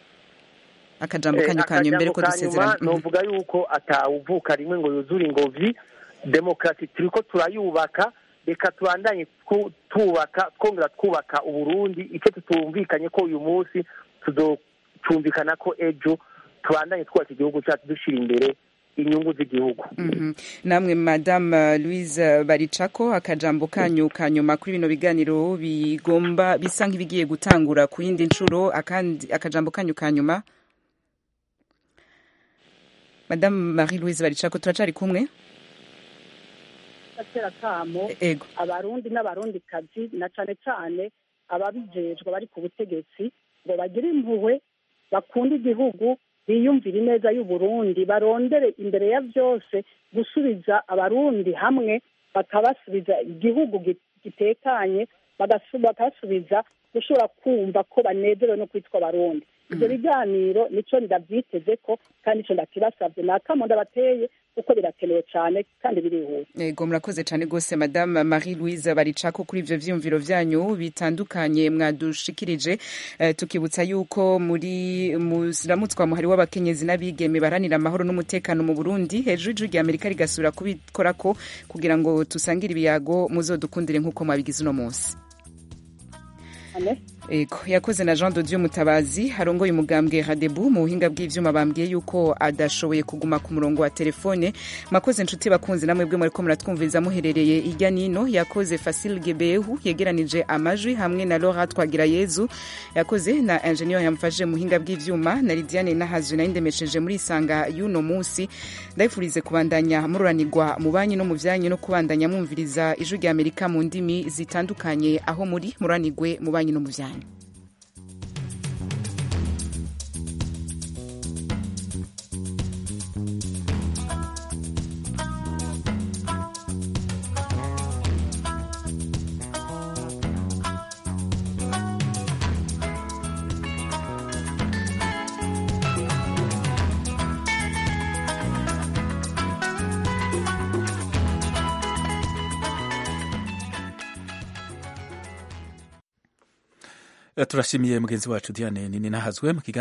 akajambo kanyu kanyu mbere ko dusezerana novuga yuko atawuvuka rimwe ngo yuzure ingovi demokarasi turiko turayubaka reka tubandanye tubaka twongera twubaka uburundi icyo tutumvikanye ko uyu munsi tuzocyumvikana ko ejo tubandanye twubaka igihugu cyacu dushyira imbere inyungu z'igihugu namwe madame louise baricako akajambo kanyu ka nyuma kuri bino biganiro bigomba bisa nk'ibigiye gutangura ku yindi nshuro akajambo kanyu ka nyuma madame marie louise baricako turacari kumwe atera kamo abarundi n'abarundikazi na cane cane ababijejwe bari ku butegetsi ngo bagire impuhwe bakunde igihugu biyumvire ineza y'uburundi barondere imbere ya byose gusubiza abarundi hamwe bakabasubiza igihugu gitekanye bakabasubiza gushobora kumva ko banezerewe no kwitwa abarundi ibyo biganiro nicyo ndabyiteze ko kandi nicyo ndakibasabye ni akamo ndabateye kuko birakenewe cyane kandi birihuta yego murakoze cyane rwose madame marie louise baricako kuri ivyo vyiyumviro vyanyu bitandukanye mwadushikirije uh, tukibutsa yuko muri muramutswa muhari w'abakenyezi n'abigeme baranira amahoro n'umutekano mu burundi hejuru y'ijuru rya amerika rigasubira kubikorako kugira ngo tusangire ibiyago muzodukundire nk'uko mwabigize uno munsi Amen. Ego, yakoze na Jean Dodieu Mutabazi harongoye umugambwe Radebu mu buhinga bw'ivyuma bambwiye yuko adashoboye kuguma ku murongo wa telefone makoze nshuti bakunzi namwe bwe muriko muratwumviriza muherereye irya nino yakoze Fasil Gebehu yegeranije amajwi hamwe na Laura Twagira Yezu yakoze na ingenieur yamfashije mu buhinga bw'ivyuma na Lidiane Nahazu na indemesheje muri isanga y'uno munsi ndayifurize kubandanya mururanirwa mu banyi no mu vyanyu no kubandanya mwumviriza ijwi rya Amerika mu ndimi zitandukanye aho muri muranirwe mu banyi no mu vyanyu turashimiye mugenzi wacu Diane nini nahazwe mu kiganiro